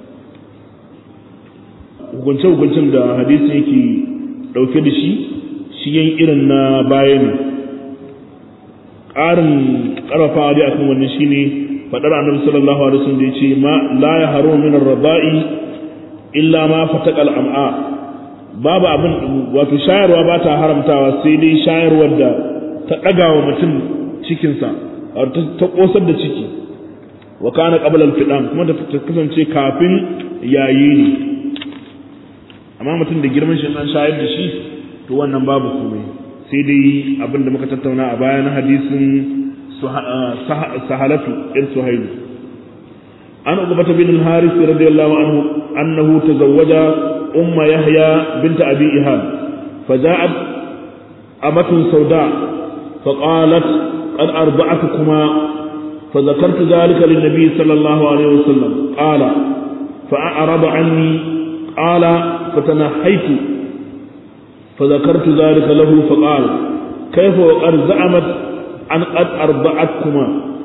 hukunce hukuncin da hadisi yake dauke da shi shi yan irin na baya ne ƙarin ƙarfafa dai akan wannan shine fadar annabi sallallahu alaihi wasallam da yace ma la yahru min ar-raba'i illa ma fataqa al-am'a babu abin wato shayarwa ba ta haramtawa sai dai shayarwar da ta daga wa mutum cikin sa ta kosar da ciki wa kana qabla al-fidam kuma da ta kasance kafin yayi ne amma mutum da girman shi an shayar da shi to wannan babu komai sai dai abin da muka tattauna a baya na hadisin sahalatu ir suhailu an uqbata bin al-haris radiyallahu anhu annahu tazawwaja umma yahya bint abi ihab فجاءت أمة سوداء فقالت قد أرضعتكما فذكرت ذلك للنبي صلى الله عليه وسلم قال فأعرض عني قال فتنحيت فذكرت ذلك له فقال كيف وقد زعمت أن قد أرضعتكما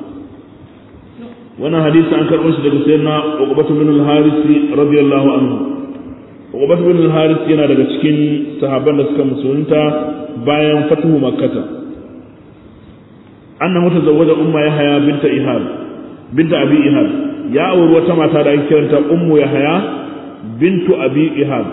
وانا حديث عن كرمش لك سيدنا عقبة بن الحارث رضي الله عنه عقبة بن الحارث ينا daga cikin sahabban da suka musulunta bayan fatuhu makkata anna mutazawwaja umma yahya binta ihab binta abi ihab ya auri wata mata da ake kiranta ummu yahya bintu abi ihab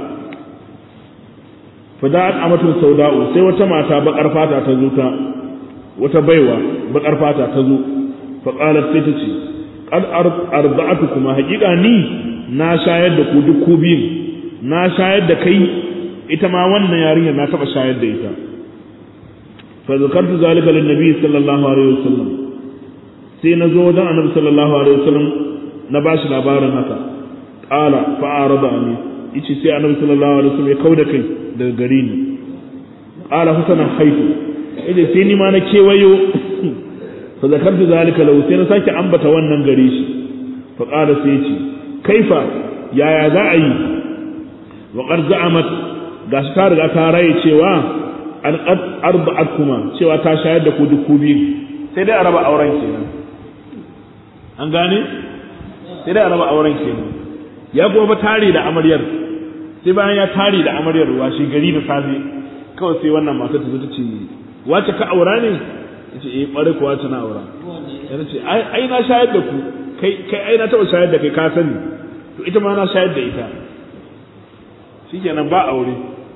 fada'at amatun sauda'u sai wata mata bakar fata ta zo ta wata baiwa bakar fata ta zo fa qalat sai ta ce qad arda'atukuma haqiqa ni na shayar da ku duk ku biyu na shayar da kai ita ma wannan yarinyar na taba shayar da ita fa zakartu zalika lin nabi sallallahu alaihi wasallam sai na zo wajen annabi sallallahu alaihi wasallam na bashi labarin haka qala fa arada ni yace sai annabi sallallahu alaihi wasallam ya kauda kai daga gare ni qala husana haitu idan sai ni ma na kewayo fa zakartu zalika lahu sai na sake ambata wannan gare shi fa qala sai yace kaifa yaya za a yi wa qad za'amat gashi ta riga ta raye cewa an qad arba'atkuma cewa ta shayar da ku duk ku biyu sai dai a raba auren kenan an gane sai dai a raba auren kenan ya kuma ba tare da amaryar sai bayan ya tare da amaryar ruwa shi gari da safe kawai sai wannan mata ta zo ta ce wace ka aura ne yace eh kware ko wace na aura yana ce ai na shayar da ku kai kai ai na taba shayar da kai ka sani to ita ma na shayar da ita shikenan ba aure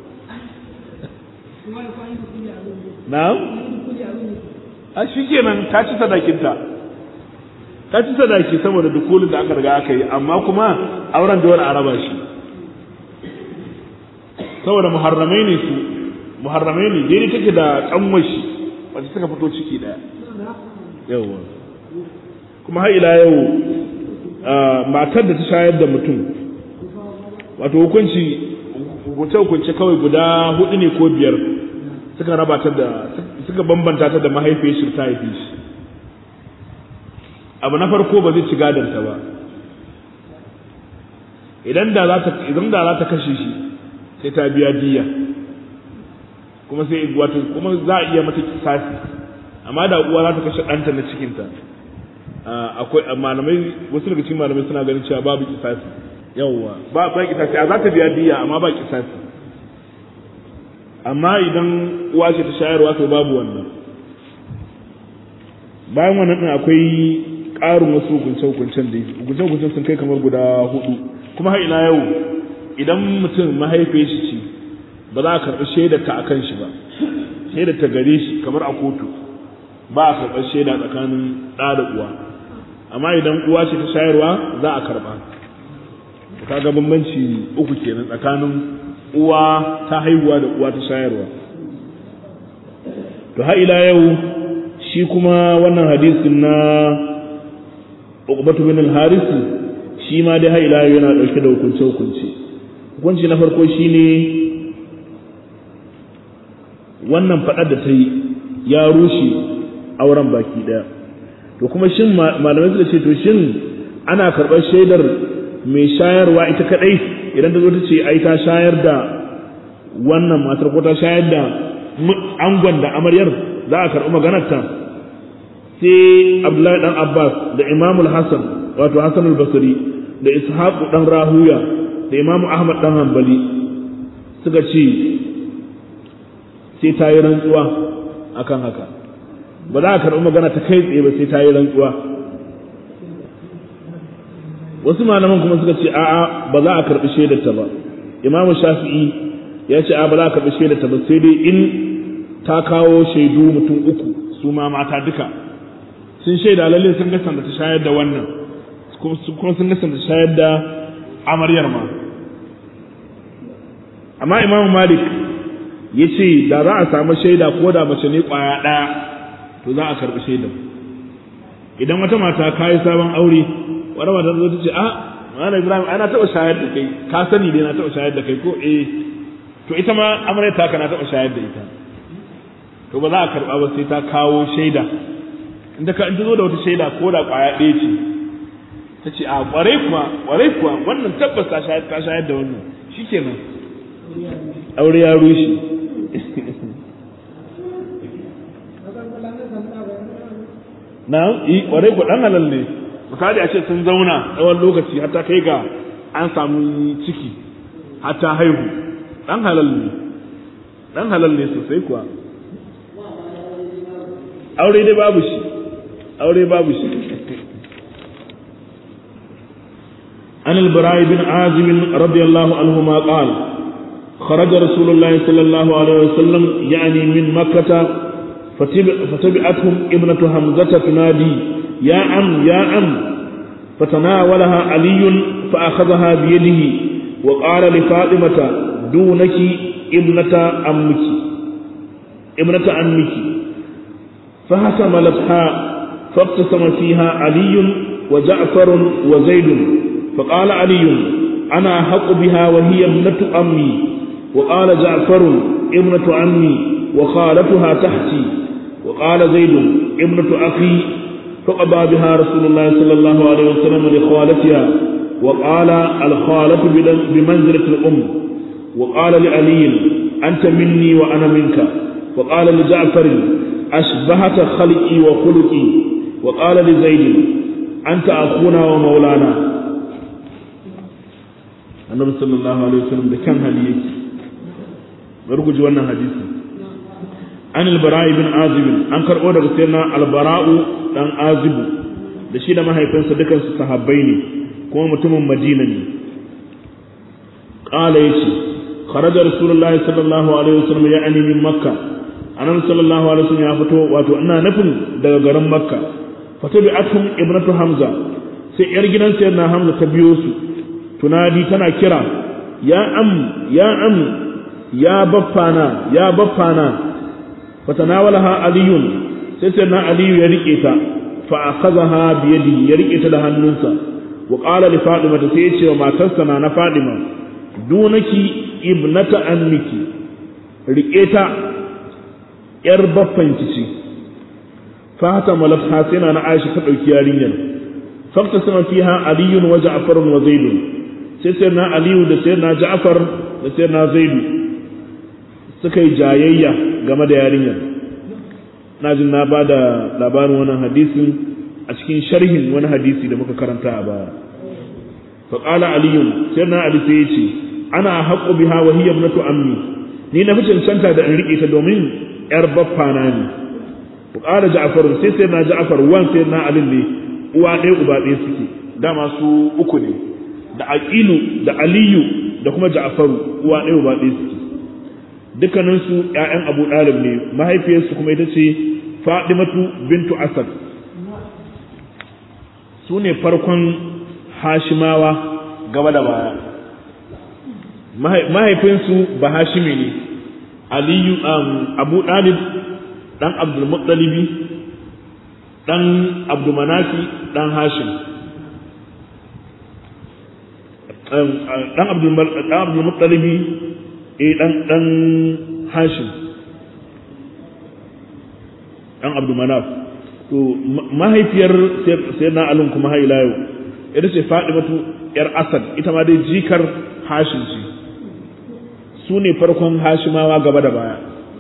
na'am a shikenan ta ci sadakinta ta ci sadaki saboda dukulin da aka riga aka yi amma kuma auren dole a raba shi saboda muharramai ne su muharramai ne daidai take da kanwashi wacce suka fito ciki daya yawa kuma har ila yau matar da ta shayar da mutum wato hukunci hukunce hukunce kawai guda hudu ne ko biyar suka raba ta da suka bambanta ta da mahaifiyar shi ta haife shi abu na farko ba zai ci gadonta ba idan da za ta idan da za ta kashe shi sai ta biya diya kuma sai wato kuma za a iya mata kisasi amma da uwa za ta kashe ɗanta na cikinta akwai malamai wasu daga cikin malamai suna ganin cewa babu kisasi yawwa ba ba kisasi a za ta biya diya amma ba kisasi amma idan uwa ce ta shayarwa to babu wannan bayan wannan din akwai ƙarin wasu hukunce-hukuncen da hukunce-hukuncen sun kai kamar guda hudu kuma har ila yau idan mutum mahaifiyar shi ce ba za a karɓi shaidar ta akan shi ba shaidar ta gare shi kamar a kotu ba a karɓar shaida tsakanin ɗa da uwa amma idan uwa ce ta shayarwa za a karɓa kaga bambanci uku kenan tsakanin uwa ta haihuwa da uwa ta shayarwa to har ila yau shi kuma wannan hadisin na Uqbatu bin al-Haris shi ma dai har ila yau yana dauke da hukunce hukunci hukunci na farko shine wannan fadar da ta yi ya rushe auren baki daya to kuma shin malamai suka ce to shin ana karɓar shaidar mai shayarwa ita kadai idan ta zo ta ce ai ta shayar da wannan matar ko ta shayar da angon da amaryar za a karɓi maganarta sai abdullahi dan abbas da imamul hassan wato hassan al-basri da ishaq dan rahuya da imamu ahmad dan hanbali suka ce sai ta yi rantsuwa akan haka ba za a karɓi magana ta kai tsaye ba sai ta yi rantsuwa wasu malaman kuma suka ce a'a ba za a karɓi shaidarta ba imamu shafi'i ya ce a ba za a karɓi shaidarta ba sai dai in ta kawo shaidu mutum uku su ma mata duka sun shaida lalle sun ga sanda ta shayar da wannan kuma sun nisanta shayar da amaryar ma amma imamu malik ya ce da za a samu shaida ko da mace ne kwaya ɗaya to za a karɓi shaidan idan wata mata ka yi sabon aure wata mata zo ta ce a Malam Ibrahim ana taɓa shayar da kai ka sani dai na taɓa shayar da kai ko eh to ita ma amaryar ta ka na taɓa shayar da ita to ba za a karɓa ba sai ta kawo shaida inda ka in zo da wata shaida ko da ƙwaya ɗaya ce ta ce a ƙwarai kuwa ƙwarai kuwa wannan tabbas ta shayar ta shayar da wannan shikenan aure ya rushe na yi ƙwarai kuwa ɗan halal ne misali a ce sun zauna tsawon lokaci hatta kai ga an samu ciki hatta haihu ɗan halal ne ɗan halal ne sosai kuwa aure dai babu shi aure babu shi عن البراء بن عازب رضي الله عنهما قال خرج رسول الله صلى الله عليه وسلم يعني من مكة فتبعتهم ابنة حمزة تنادي يا أم يا أم فتناولها علي فأخذها بيده وقال لفاطمة دونك ابنة أمك ابنة أمك فحكملتها فابتسم فيها علي وجعفر وزيد فقال علي أنا أحق بها وهي ابنة أمي وقال جعفر ابنة عمي وخالتها تحتي وقال زيد ابنة أخي فقضى بها رسول الله صلى الله عليه وسلم لخالتها وقال الخالة بمنزلة الأم وقال لعلي أنت مني وأنا منك وقال لجعفر أشبهت خلقي وخلقي وقال لزيد أنت أخونا ومولانا النبي صلى الله عليه وسلم ده كان هديك برجو wannan hadisi an al-bara'i bin azib an karbo daga sayyidina al-bara'u dan azibu da shi da mahaifinsa dukan su sahabbai ne kuma mutumin madina ne qala yace kharaja rasulullahi sallallahu alaihi wasallam ya'ani min makka annabi sallallahu alaihi wasallam ya fito wato ina nufin daga garin makka fatabi'atum ibnatu hamza sai yar gidan sayyidina hamza ta biyo su tunadi tana kira ya am ya am ya baffana ya baffana fatanawalaha aliyun sai sayyidina aliyu ya rike ta fa akhadha bi yadihi ya rike ta da hannunsa wa qala li fadima sai ya ce wa matarsa na na fadima dunaki ibnata anniki rike ta ‘yar baffanki ce, fata malafha sai na Aisha ta ɗauki yarinyar, fakta sama fiha aliyun wa ja'farun wa zaidu, sai sai na aliyu da sai na ja'far da sai na zaidu suka yi jayayya game da yarinyar. Na jin na ba da labarin wannan hadisin a cikin sharhin wani hadisi da muka karanta a baya. Faƙala aliyun sai na ali sai ya ce, ana haƙo biha wa hiya ibnatu ammi ni na fi cancanta da in riƙe ta domin ‘yar baffana ne, ku ƙara ja'afar sai sai na ja'afar wan sai na alin ne uwa ɗaya uba ɗaya suke, dama su uku ne, da aƙilu da aliyu da kuma ja'afaru uwa ɗaya uba ɗaya suke. Dukkaninsu ‘ya'yan abu ɗalib ne, mahaifiyarsu kuma ita ce Fadimatu bintu Asad. Su ne farkon Hashimawa gaba da baya. Mahaifinsu ba Hashimi ne, aliyu abu ɗalib ɗan abdulmuttalibi ɗan abdulmanafi ɗan hashim ɗan abdulmuttalibi eh ɗan ɗan hashim ɗan abdulmanaf to mahaifiyar sai na alin kuma haila yau ita ce fadimatu yar asad ita ma dai jikar hashim ce su ne farkon hashimawa gaba da baya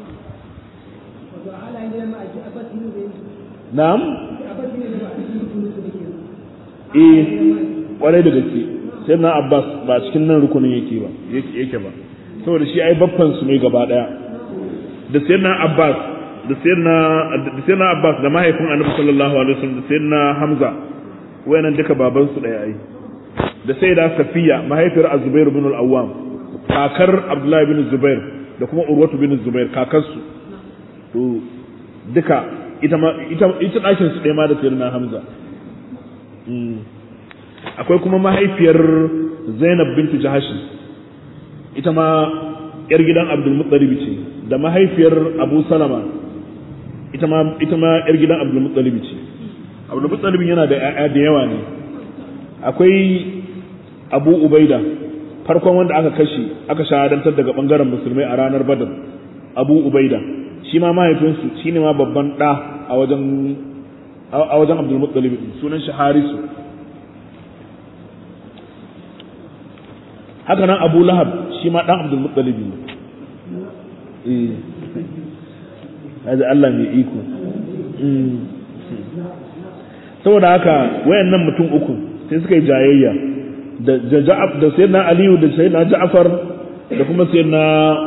na'am eh kwarai da gaske sai na abbas ba cikin nan rukunin yake ba yake ba saboda shi ai babban su ne gaba daya da sai na abbas da sai na da sai na abbas da mahaifin annabi sallallahu alaihi wasallam da sai na hamza wayannan duka baban su daya ai da sai da safiya mahaifiyar azubair ibn al-awwam kakar abdullahi bin zubair da kuma urwatu bin zubair kakarsu to duka ita ma ita ita dakin su ɗaya ma da sayyidina hamza akwai kuma mahaifiyar Zainab bintu Jahashi ita ma yar gidan Abdul Muttalib ce da mahaifiyar Abu Salama ita ma ita ma yar gidan Abdul Muttalib ce Abdul Muttalib yana da ƴaƴa da yawa ne akwai Abu Ubaida farkon wanda aka kashe aka shahadantar daga bangaren musulmai a ranar Badr Abu Ubaida shi ma mahaifinsu shine ma babban ɗa a wajen a wajen Abdul Muttalib sunan shi Harisu haka nan Abu Lahab shi ma dan Abdul Muttalib ne eh hada Allah mai iko saboda haka wayannan mutum uku sai suka yi jayayya da Ja'af da Sayyidina Aliyu da Sayyidina Ja'far da kuma Sayyidina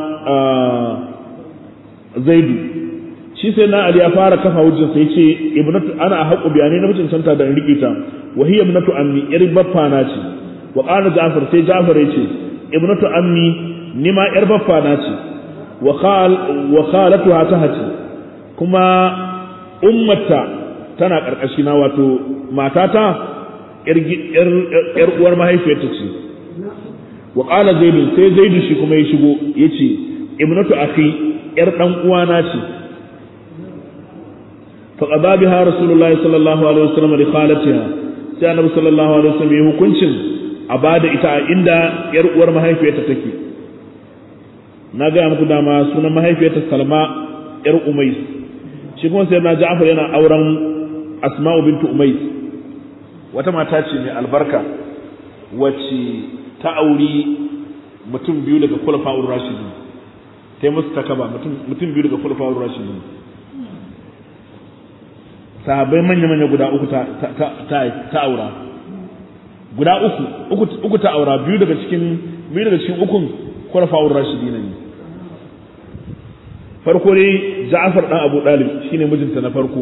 Zaidu shi sai na Ali ya fara kafa hujjar sai ce ibnatu ana haqqu biyani na mutum santa da rike ta wa hiya ibnatu ammi yar baffa na ce wa qala Ja'far sai Ja'far ya ce ibnatu ammi ni ma yar baffa na ce wa khal wa khalatuha tahati kuma ummata tana karkashi na wato matata yar yar uwar mahaifiyarta ce wa qala zaid sai zaid shi kuma ya shigo yace ibnatu akhi yar dan uwana ce فقضى بها رسول الله صلى الله عليه وسلم لخالتها sai annabi sallallahu alaihi wasallam ya hukuncin a bada ita a inda yar uwar mahaifiyarta take na ga muku dama sunan mahaifiyarta Salma yar Umais shi kuma sai na Ja'far yana auren Asma'u bintu Umais wata mata ce mai albarka wacce ta auri mutum biyu daga Khulafa'ur Rashidin ta yi musu takaba mutum biyu daga Khulafa'ur Rashidin sahabbai manya-manya guda uku ta aura guda uku uku ta aura biyu daga cikin biyu daga cikin ukun kwarfa'ur rashidi ne farko dai Ja'far dan Abu Dalib shine mijinta na farko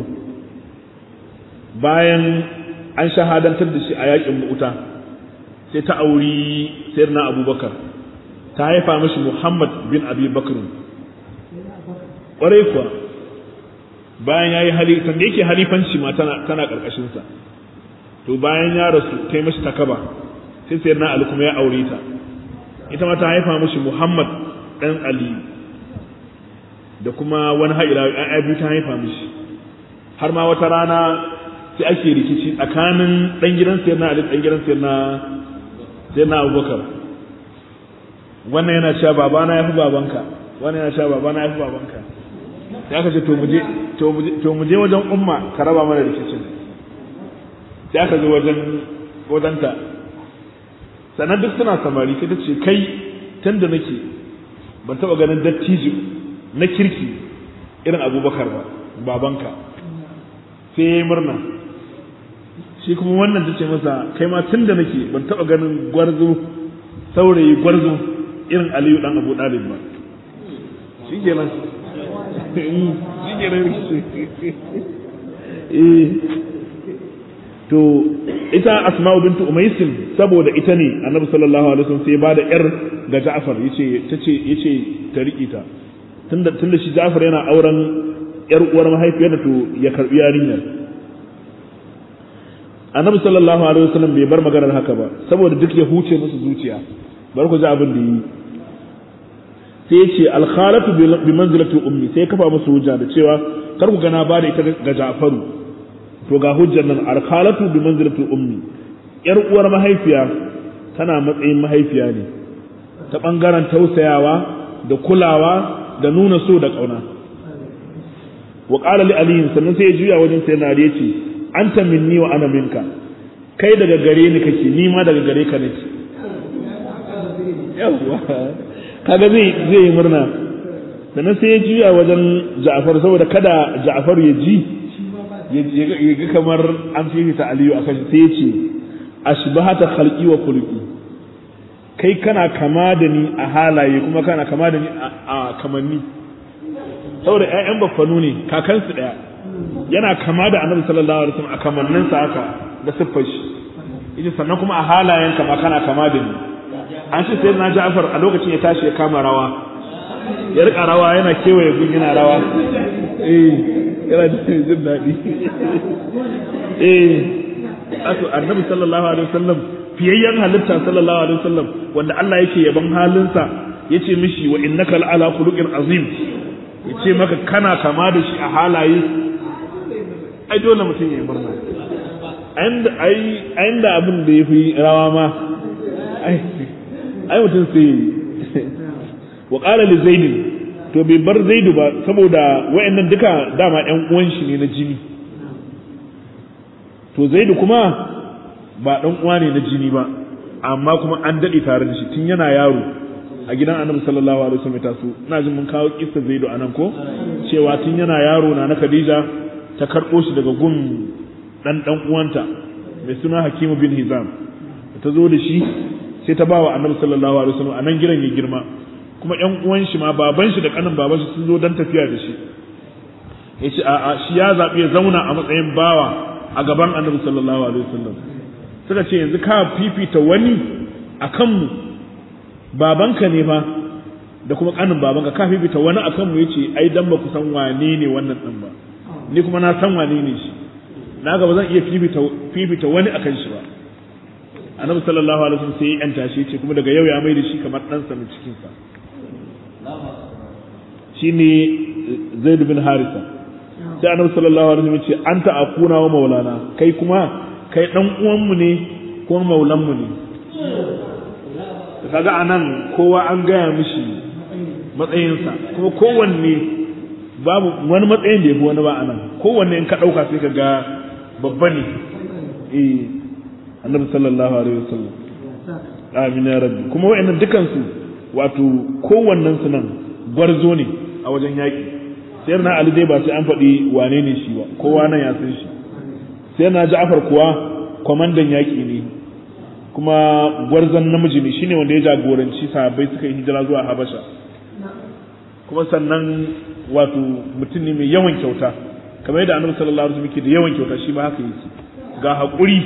bayan an shahadantar da shi a yakin Mu'ta sai ta auri sayyidina Abubakar ta haifa mishi Muhammad bin Abi Bakr ƙwarai kuwa bayan ya yi hali sanda yake halifanci ma tana tana karkashin sa to bayan ya rasu ta yi mashi takaba sai sai na Ali kuma ya aure ta ita ma ta haifa mashi Muhammad dan Ali da kuma wani haila ai biyu ta haifa mishi har ma wata rana sai ake rikici tsakanin dan gidan sayyidina Ali dan gidan sayyidina sayyidina Abubakar wannan yana cewa babana yafi babanka wannan yana cewa babana yafi babanka sai aka ce to muje to muje wajen umma ka raba mana rikicin sai aka zo wajen wajenta sannan duk suna samari sai ta ce kai tun da nake ban taba ganin dattijo na kirki irin abubakar ba babanka sai ya yi murna shi kuma wannan ta ce masa kai ma tun da nake ban taba ganin gwarzo saurayi gwarzo irin aliyu dan abu dalib ba shi kenan shi kenan eh to ita asma'u bintu umaysin saboda ita ne annabi sallallahu alaihi wasallam sai ya bada yar ga Ja'far yace tace yace ta riki ta tunda tunda shi Ja'far yana auren yar uwar mahaifiyar to ya karbi yarinyar annabi sallallahu alaihi wasallam bai bar maganar haka ba saboda duk ya huce musu zuciya bar ku ji abin da yi sai yace al-khalatu bi manzilati ummi sai kafa musu hujja da cewa kar ku gana ba da ita ga Ja'faru to ga hujjar nan alkhalatu bi manzilati ummi yar uwar mahaifiya tana matsayin mahaifiya ne ta bangaren tausayawa da kulawa da nuna so da kauna wa qala li ali sannan sai ya juya wajen sai na yace anta minni wa ana minka kai daga gare ni kake ni ma daga gare ka nake yawa kaga zai zai yi murna sannan sai ya juya wajen Ja'far saboda kada Ja'far ya ji ya ga kamar an fifita aliyu a kan sai ce ashbahata khalqi wa khuluqi kai kana kama da ni a halaye kuma kana kama da ni a kamanni saboda ƴaƴan baffanu ne kakansu ɗaya yana kama da annabi sallallahu alaihi wasallam a kamannin sa haka da siffar shi yace sannan kuma a halayen kama kana kama da ni an ce sai na Ja'far a lokacin ya tashi ya kama rawa ya rika rawa yana kewaye gun yana rawa eh yana da jin daɗi eh ato annabi sallallahu alaihi wasallam fiyayyen halitta sallallahu alaihi wasallam wanda Allah yake yaban halinsa yace mishi wa innaka la'ala khuluqin azim yace maka kana kama da shi a halaye ai dole mutum ya yi murna ai da abin da ya fi rawa ma ai mutum sai wa ƙara li zaidin to bai bar zaidu ba saboda wa'annan duka dama ƴan uwan shi ne na jini to zaidu kuma ba ɗan uwa ne na jini ba amma kuma an daɗe tare da shi tun yana yaro a gidan annabi sallallahu alaihi wasallam taso ina jin mun kawo kissa zaidu anan ko cewa tun yana yaro na na Khadija ta karɓo shi daga gun ɗan ɗan uwanta mai suna Hakimu bin Hizam ta zo da shi sai ta ba wa annabi sallallahu alaihi wasallam a nan gidan ya girma kuma ƴan uwan shi ma baban shi da kanin baban shi sun zo dan tafiya da shi ya ce a'a shi ya zaɓi ya zauna a matsayin bawa a gaban annabi sallallahu alaihi wasallam suka ce yanzu ka fifita wani a kanmu babanka ne fa da kuma kanin babanka ka fifita wani a kanmu yace ai dan ba ku san wane ne wannan din ba ni kuma na san wane ne shi na ga ba zan iya fifita fifita wani akan shi ba annabi sallallahu alaihi wasallam sai ya yanta shi ce kuma daga yau ya mai da shi kamar ɗansa mai cikin sa shine zaid bin harisa sai annabi sallallahu alaihi wasallam ya ce anta akuna wa maulana kai kuma kai dan uwan mu ne ko maulan mu ne kaga anan kowa an gaya mishi matsayinsa kuma kowanne babu wani matsayin da yafi wani ba anan kowanne in ka dauka sai ka ga babba ne eh annabi sallallahu alaihi wasallam amin ya rabbi kuma wayannan dukan su wato kowannen su nan gwarzo ne a wajen yaki sai na ali dai ba sai an faɗi wane ne shi ba kowa nan ya san shi sai na ja'far kuwa kwamandan yaki ne kuma gwarzon namiji ne shine wanda ya jagoranci sahabbai suka yi hijira zuwa habasha kuma sannan wato mutum ne mai yawan kyauta kamar yadda annabi sallallahu alaihi wasallam yake da yawan kyauta shi ma haka yake ga haƙuri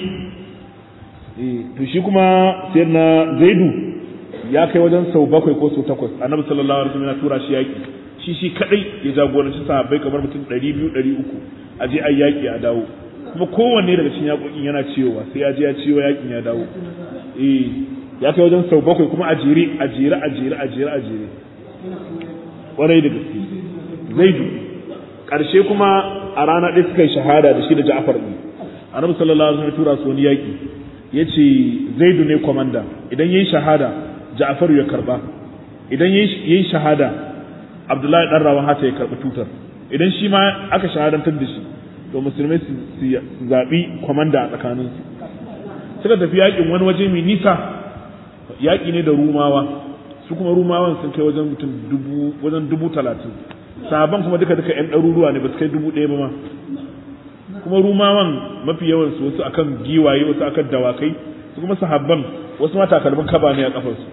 to shi kuma sai na zaidu ya kai wajen sau bakwai ko sau takwas annabi sallallahu alaihi wasallam ya tura shi yaƙi shi shi kadai ya jagoranci sahabbai kamar mutum ɗari biyu ɗari uku a je ai yaƙi a dawo kuma kowanne daga cikin yaƙoƙin yana ciwowa sai ya je ya ciwo yaƙin ya dawo eh ya kai wajen sau bakwai kuma a jere a jere a jere a jere a jere ƙwarai da gaske zaidu ƙarshe kuma a rana ɗaya suka yi shahada da shi da ja'far ɗin annabi sallallahu alaihi wasallam ya tura su wani yaƙi ya ce zaidu ne kwamanda idan ya yi shahada ja'faru ya karba idan ya yi shahada abdullahi ɗan rawan hata ya karɓi tutar idan shi ma aka shahadantar da shi to musulmai su zaɓi kwamanda a tsakaninsu suka tafi yaƙin wani waje mai nisa yaƙi ne da rumawa su kuma rumawan sun kai wajen mutum dubu wajen dubu talatin sahaban kuma duka duka 'yan ɗaruruwa ne ba su kai dubu ɗaya ba ma kuma rumawan mafi yawan su wasu akan giwaye wasu akan dawakai su kuma sahabban wasu ma takalmin kaba ne a kafarsu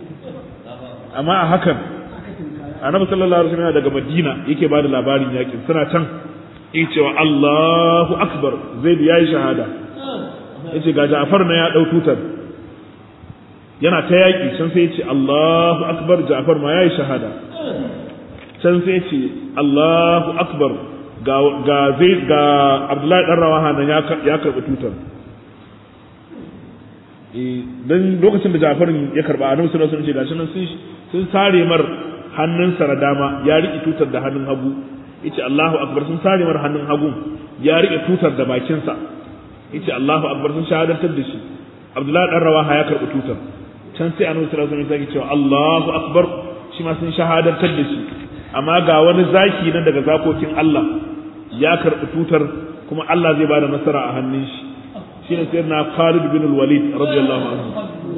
amma a hakan annabi sallallahu alaihi wasallam daga madina yake bada labarin yakin suna can yake cewa Allahu akbar zaid yayi shahada yace ga Ja'far na ya dau tutar yana ta yaki can sai yace Allahu akbar Ja'far ma yayi shahada can sai yace Allahu akbar ga ga zai ga Abdullahi dan Rawaha nan ya ya karbi tutar eh dan lokacin da Ja'far ya karba Annabi sallallahu alaihi wasallam gashi nan sun sun sare mar hannunsa na dama ya riƙe tutar da hannun hagu yace Allahu akbar sun sare mar hannun hagu ya riƙe tutar da bakinsa yace Allahu akbar sun shahadantar da shi Abdullahi dan Rawaha ya karbi tutar can sai Annabi sallallahu alaihi wasallam ya cewa Allahu akbar shi ma sun shahadantar da shi amma ga wani zaki nan daga zakokin Allah ya karbi tutar kuma Allah zai bada nasara a hannun shi shine sayyidina Khalid bin al-Walid radiyallahu anhu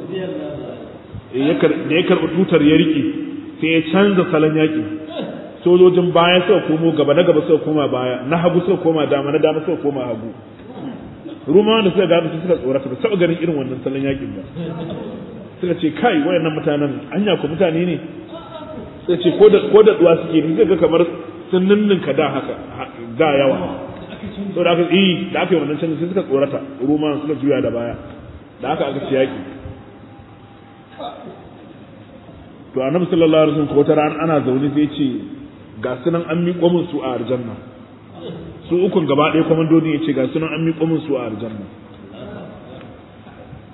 da ya karbi tutar ya riƙe sai ya canza salon yaƙi sojojin baya suka komo gaba na gaba suka koma baya na hagu suka koma dama na dama suka koma hagu rumawa da suka gaba su suka tsorata ba taɓa ganin irin wannan salon yaƙin ba suka ce kai wayannan mutanen anya ko mutane ne suka ce ko da ko da duwa suke ne suka ga kamar sun ninninka da haka da yawa to da aka yi da aka yi wannan canji sai suka tsorata rumawa suka juya da baya da aka aka ci yaƙi to annabi sallallahu alaihi wasallam ko ta ran ana zaune sai ce ga sunan an miƙo min su a aljanna su ukun gaba ɗaya komandodin ya ce ga sunan an miƙo min su a aljanna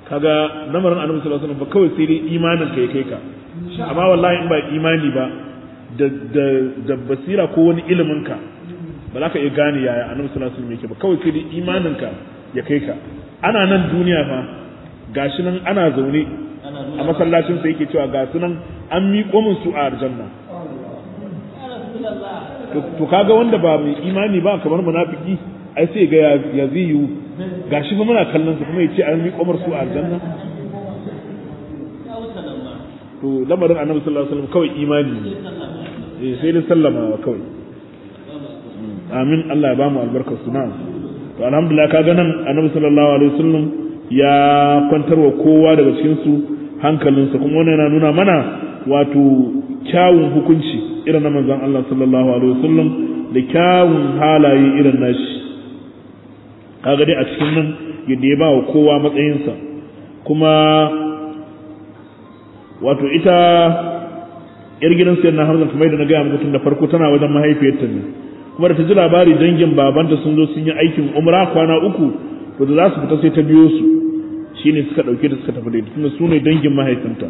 kaga lamarin annabi sallallahu alaihi wasallam ba kawai sai dai imanin ka ya kai ka amma wallahi in ba imani ba da da da basira ko wani ilimin ka ba za ka iya gane yaya annabi sallallahu alaihi wasallam yake ba kawai sai dai imanin ka ya kai ka ana nan duniya fa gashi nan ana zaune a masallacin sa yake cewa ga su nan an miƙo min su a aljanna to kaga wanda ba mai imani ba kamar munafiki ai sai ga ya zai yiwu gashi fa muna kallon su kuma yace an miƙo min su a aljanna to lamarin annabi sallallahu alaihi wasallam kawai imani ne sai dai sallamawa kawai amin Allah ya bamu albarkar su na'am to alhamdulillah kaga nan annabi sallallahu alaihi wasallam ya kwantarwa kowa daga cikin su hankalinsa kuma wannan yana nuna mana wato kyawun hukunci irin na manzon Allah sallallahu alaihi wasallam da kyawun halaye irin nashi kaga dai a cikin nan yadda ya ba wa kowa matsayinsa kuma wato ita yar gidan sayar na hamzan kamar da na gaya muku tun da farko tana wajen mahaifiyarta ne kuma da ta ji labari dangin babanta sun zo sun yi aikin umra kwana uku to da za su fita sai ta biyo su shine suka dauke da suka tafi da ita tunda su ne dangin mahaifinta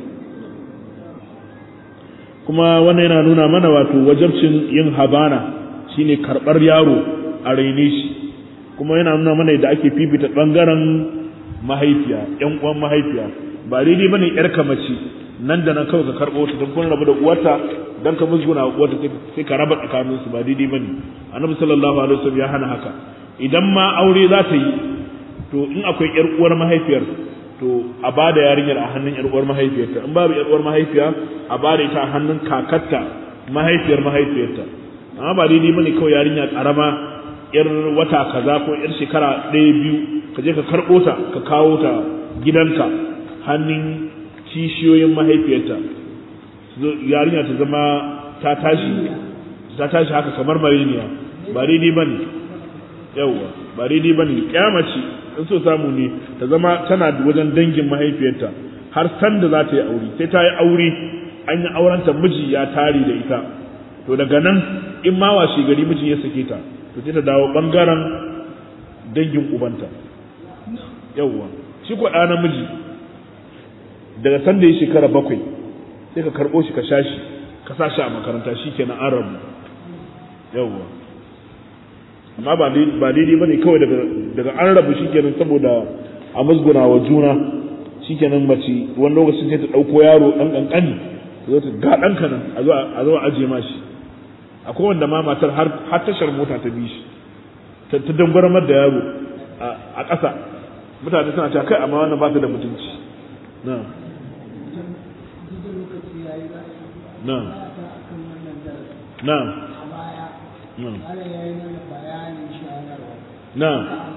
kuma wannan yana nuna mana wato wajabcin yin habana shine karbar yaro a raine shi kuma yana nuna mana yadda ake fifita bangaren mahaifiya yan uwan mahaifiya ba daidai bane yar mace nan da nan kawai ka karbo ta don kun rabu da uwarta dan ka musguna uwarta sai ka raba tsakanin su ba daidai bane annabi sallallahu alaihi wasallam ya hana haka idan ma aure za ta yi to in akwai yar uwar mahaifiyar to a ba da yarinyar a hannun yar uwar mahaifiyarta in babu yar uwar mahaifiya a ba da ita a hannun kakarta mahaifiyar mahaifiyarta amma ba daidai bane kawai yarinya karama yar wata kaza ko yar shekara ɗaya biyu ka je ka karɓo ta ka kawo ta gidanka hannun kishiyoyin mahaifiyarta yarinya ta zama ta tashi ta tashi haka kamar mariniya ba daidai bane yawwa ba daidai bane kyamaci in so samu ne ta zama tana wajen dangin mahaifiyarta har san da za ta yi aure sai ta yi aure an yi aurenta miji ya tare da ita to daga nan in ma washe gari miji ya sake ta to sai ta dawo bangaren dangin ubanta yawwa shi ko ɗa namiji daga san da ya shekara bakwai sai ka karɓo shi ka sha shi ka sa shi a makaranta shi kenan an rabu yawwa amma ba daidai ba ne kawai daga an rabu shi kenan saboda a musguna wa juna shi kenan mace wani lokacin sai ta ɗauko yaro ɗan ƙanƙani ta zo ta ga ɗanka nan a zo a ajiye ma shi akwai wanda ma matar har tashar mota ta bi shi ta dangwaramar da yaro a ƙasa mutane suna cewa kai amma wannan ba ta da mutunci na na na na na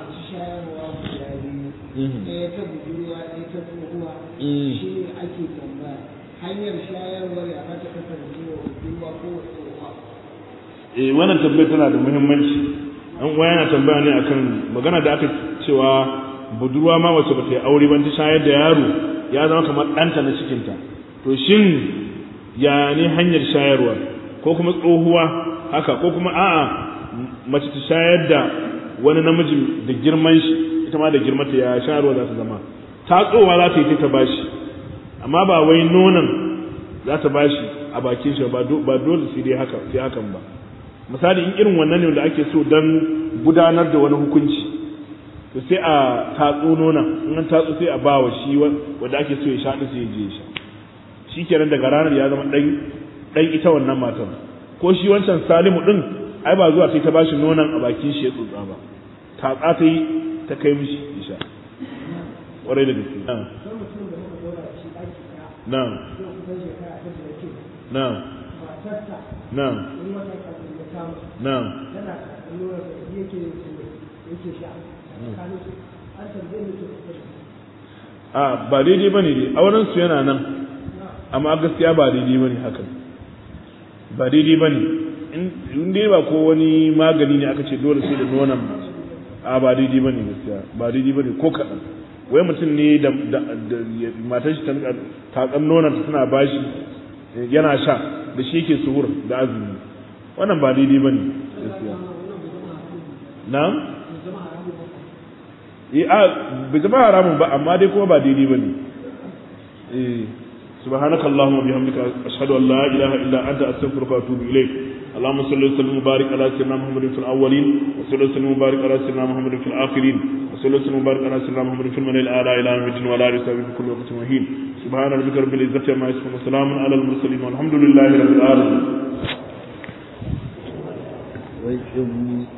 ɗaya ta budurwa ɗaya ta tsohuwa shi ne ake tambaya hanyar shayarwar ya za ta kasance wa budurwa ko wa tsohuwa eh wannan tambayar tana da muhimmanci an uwa yana tambaya ne akan magana da aka cewa budurwa ma wacce ba ta yi aure ban ta shayar da yaro ya zama kamar ɗanta na cikinta to shin ya ne hanyar shayarwa ko kuma tsohuwa haka ko kuma a'a mace ta shayar da wani namiji da girman shi ita ma da girmata ya shayarwa za ta zama ta tsowa za ta yi ta bashi amma ba wai nonon za ta bashi a bakin shi ba dole sai dai haka sai hakan ba misali in irin wannan ne da ake so dan gudanar da wani hukunci to sai a tatso nonon in an tatso sai a ba wa shi wanda ake so ya sha sai ya je ya sha shi kenan daga ranar ya zama dan dan ita wannan matar ko shi wancan salimu din ai ba zuwa sai ta bashi nonon a bakin shi ya tsotsa ba tatsa ta yi ta kai mishi isha ƙwarai da gaske na na na na na a ba daidai ba ne dai auren su yana nan amma gaskiya ba daidai ba ne hakan ba daidai ba ne in dai ba ko wani magani ne aka ce dole sai da nonon a ba daidai ba ne gaskiya ba daidai ba ne ko kaɗan wai mutum ne da matar shi tatsan nonon ta tana bashi yana sha da shi yake suhur da azumi wannan ba daidai ba ne gaskiya na eh a bai zama haramun ba amma dai kuma ba daidai bane eh سبحانك اللهم وبحمدك أشهد أن لا إله إلا أنت أستغفرك وأتوب إليك اللهم صل وسلم وبارك على سيدنا محمد في الأولين وصل وسلم وبارك على سيدنا محمد في الآخرين وصل وسلم وبارك على سيدنا محمد في الملأ الأعلى إلى يوم الدين ولا رسالة في كل وقت وحين سبحان ربك رب العزة عما يصفون وسلام على المرسلين والحمد لله رب العالمين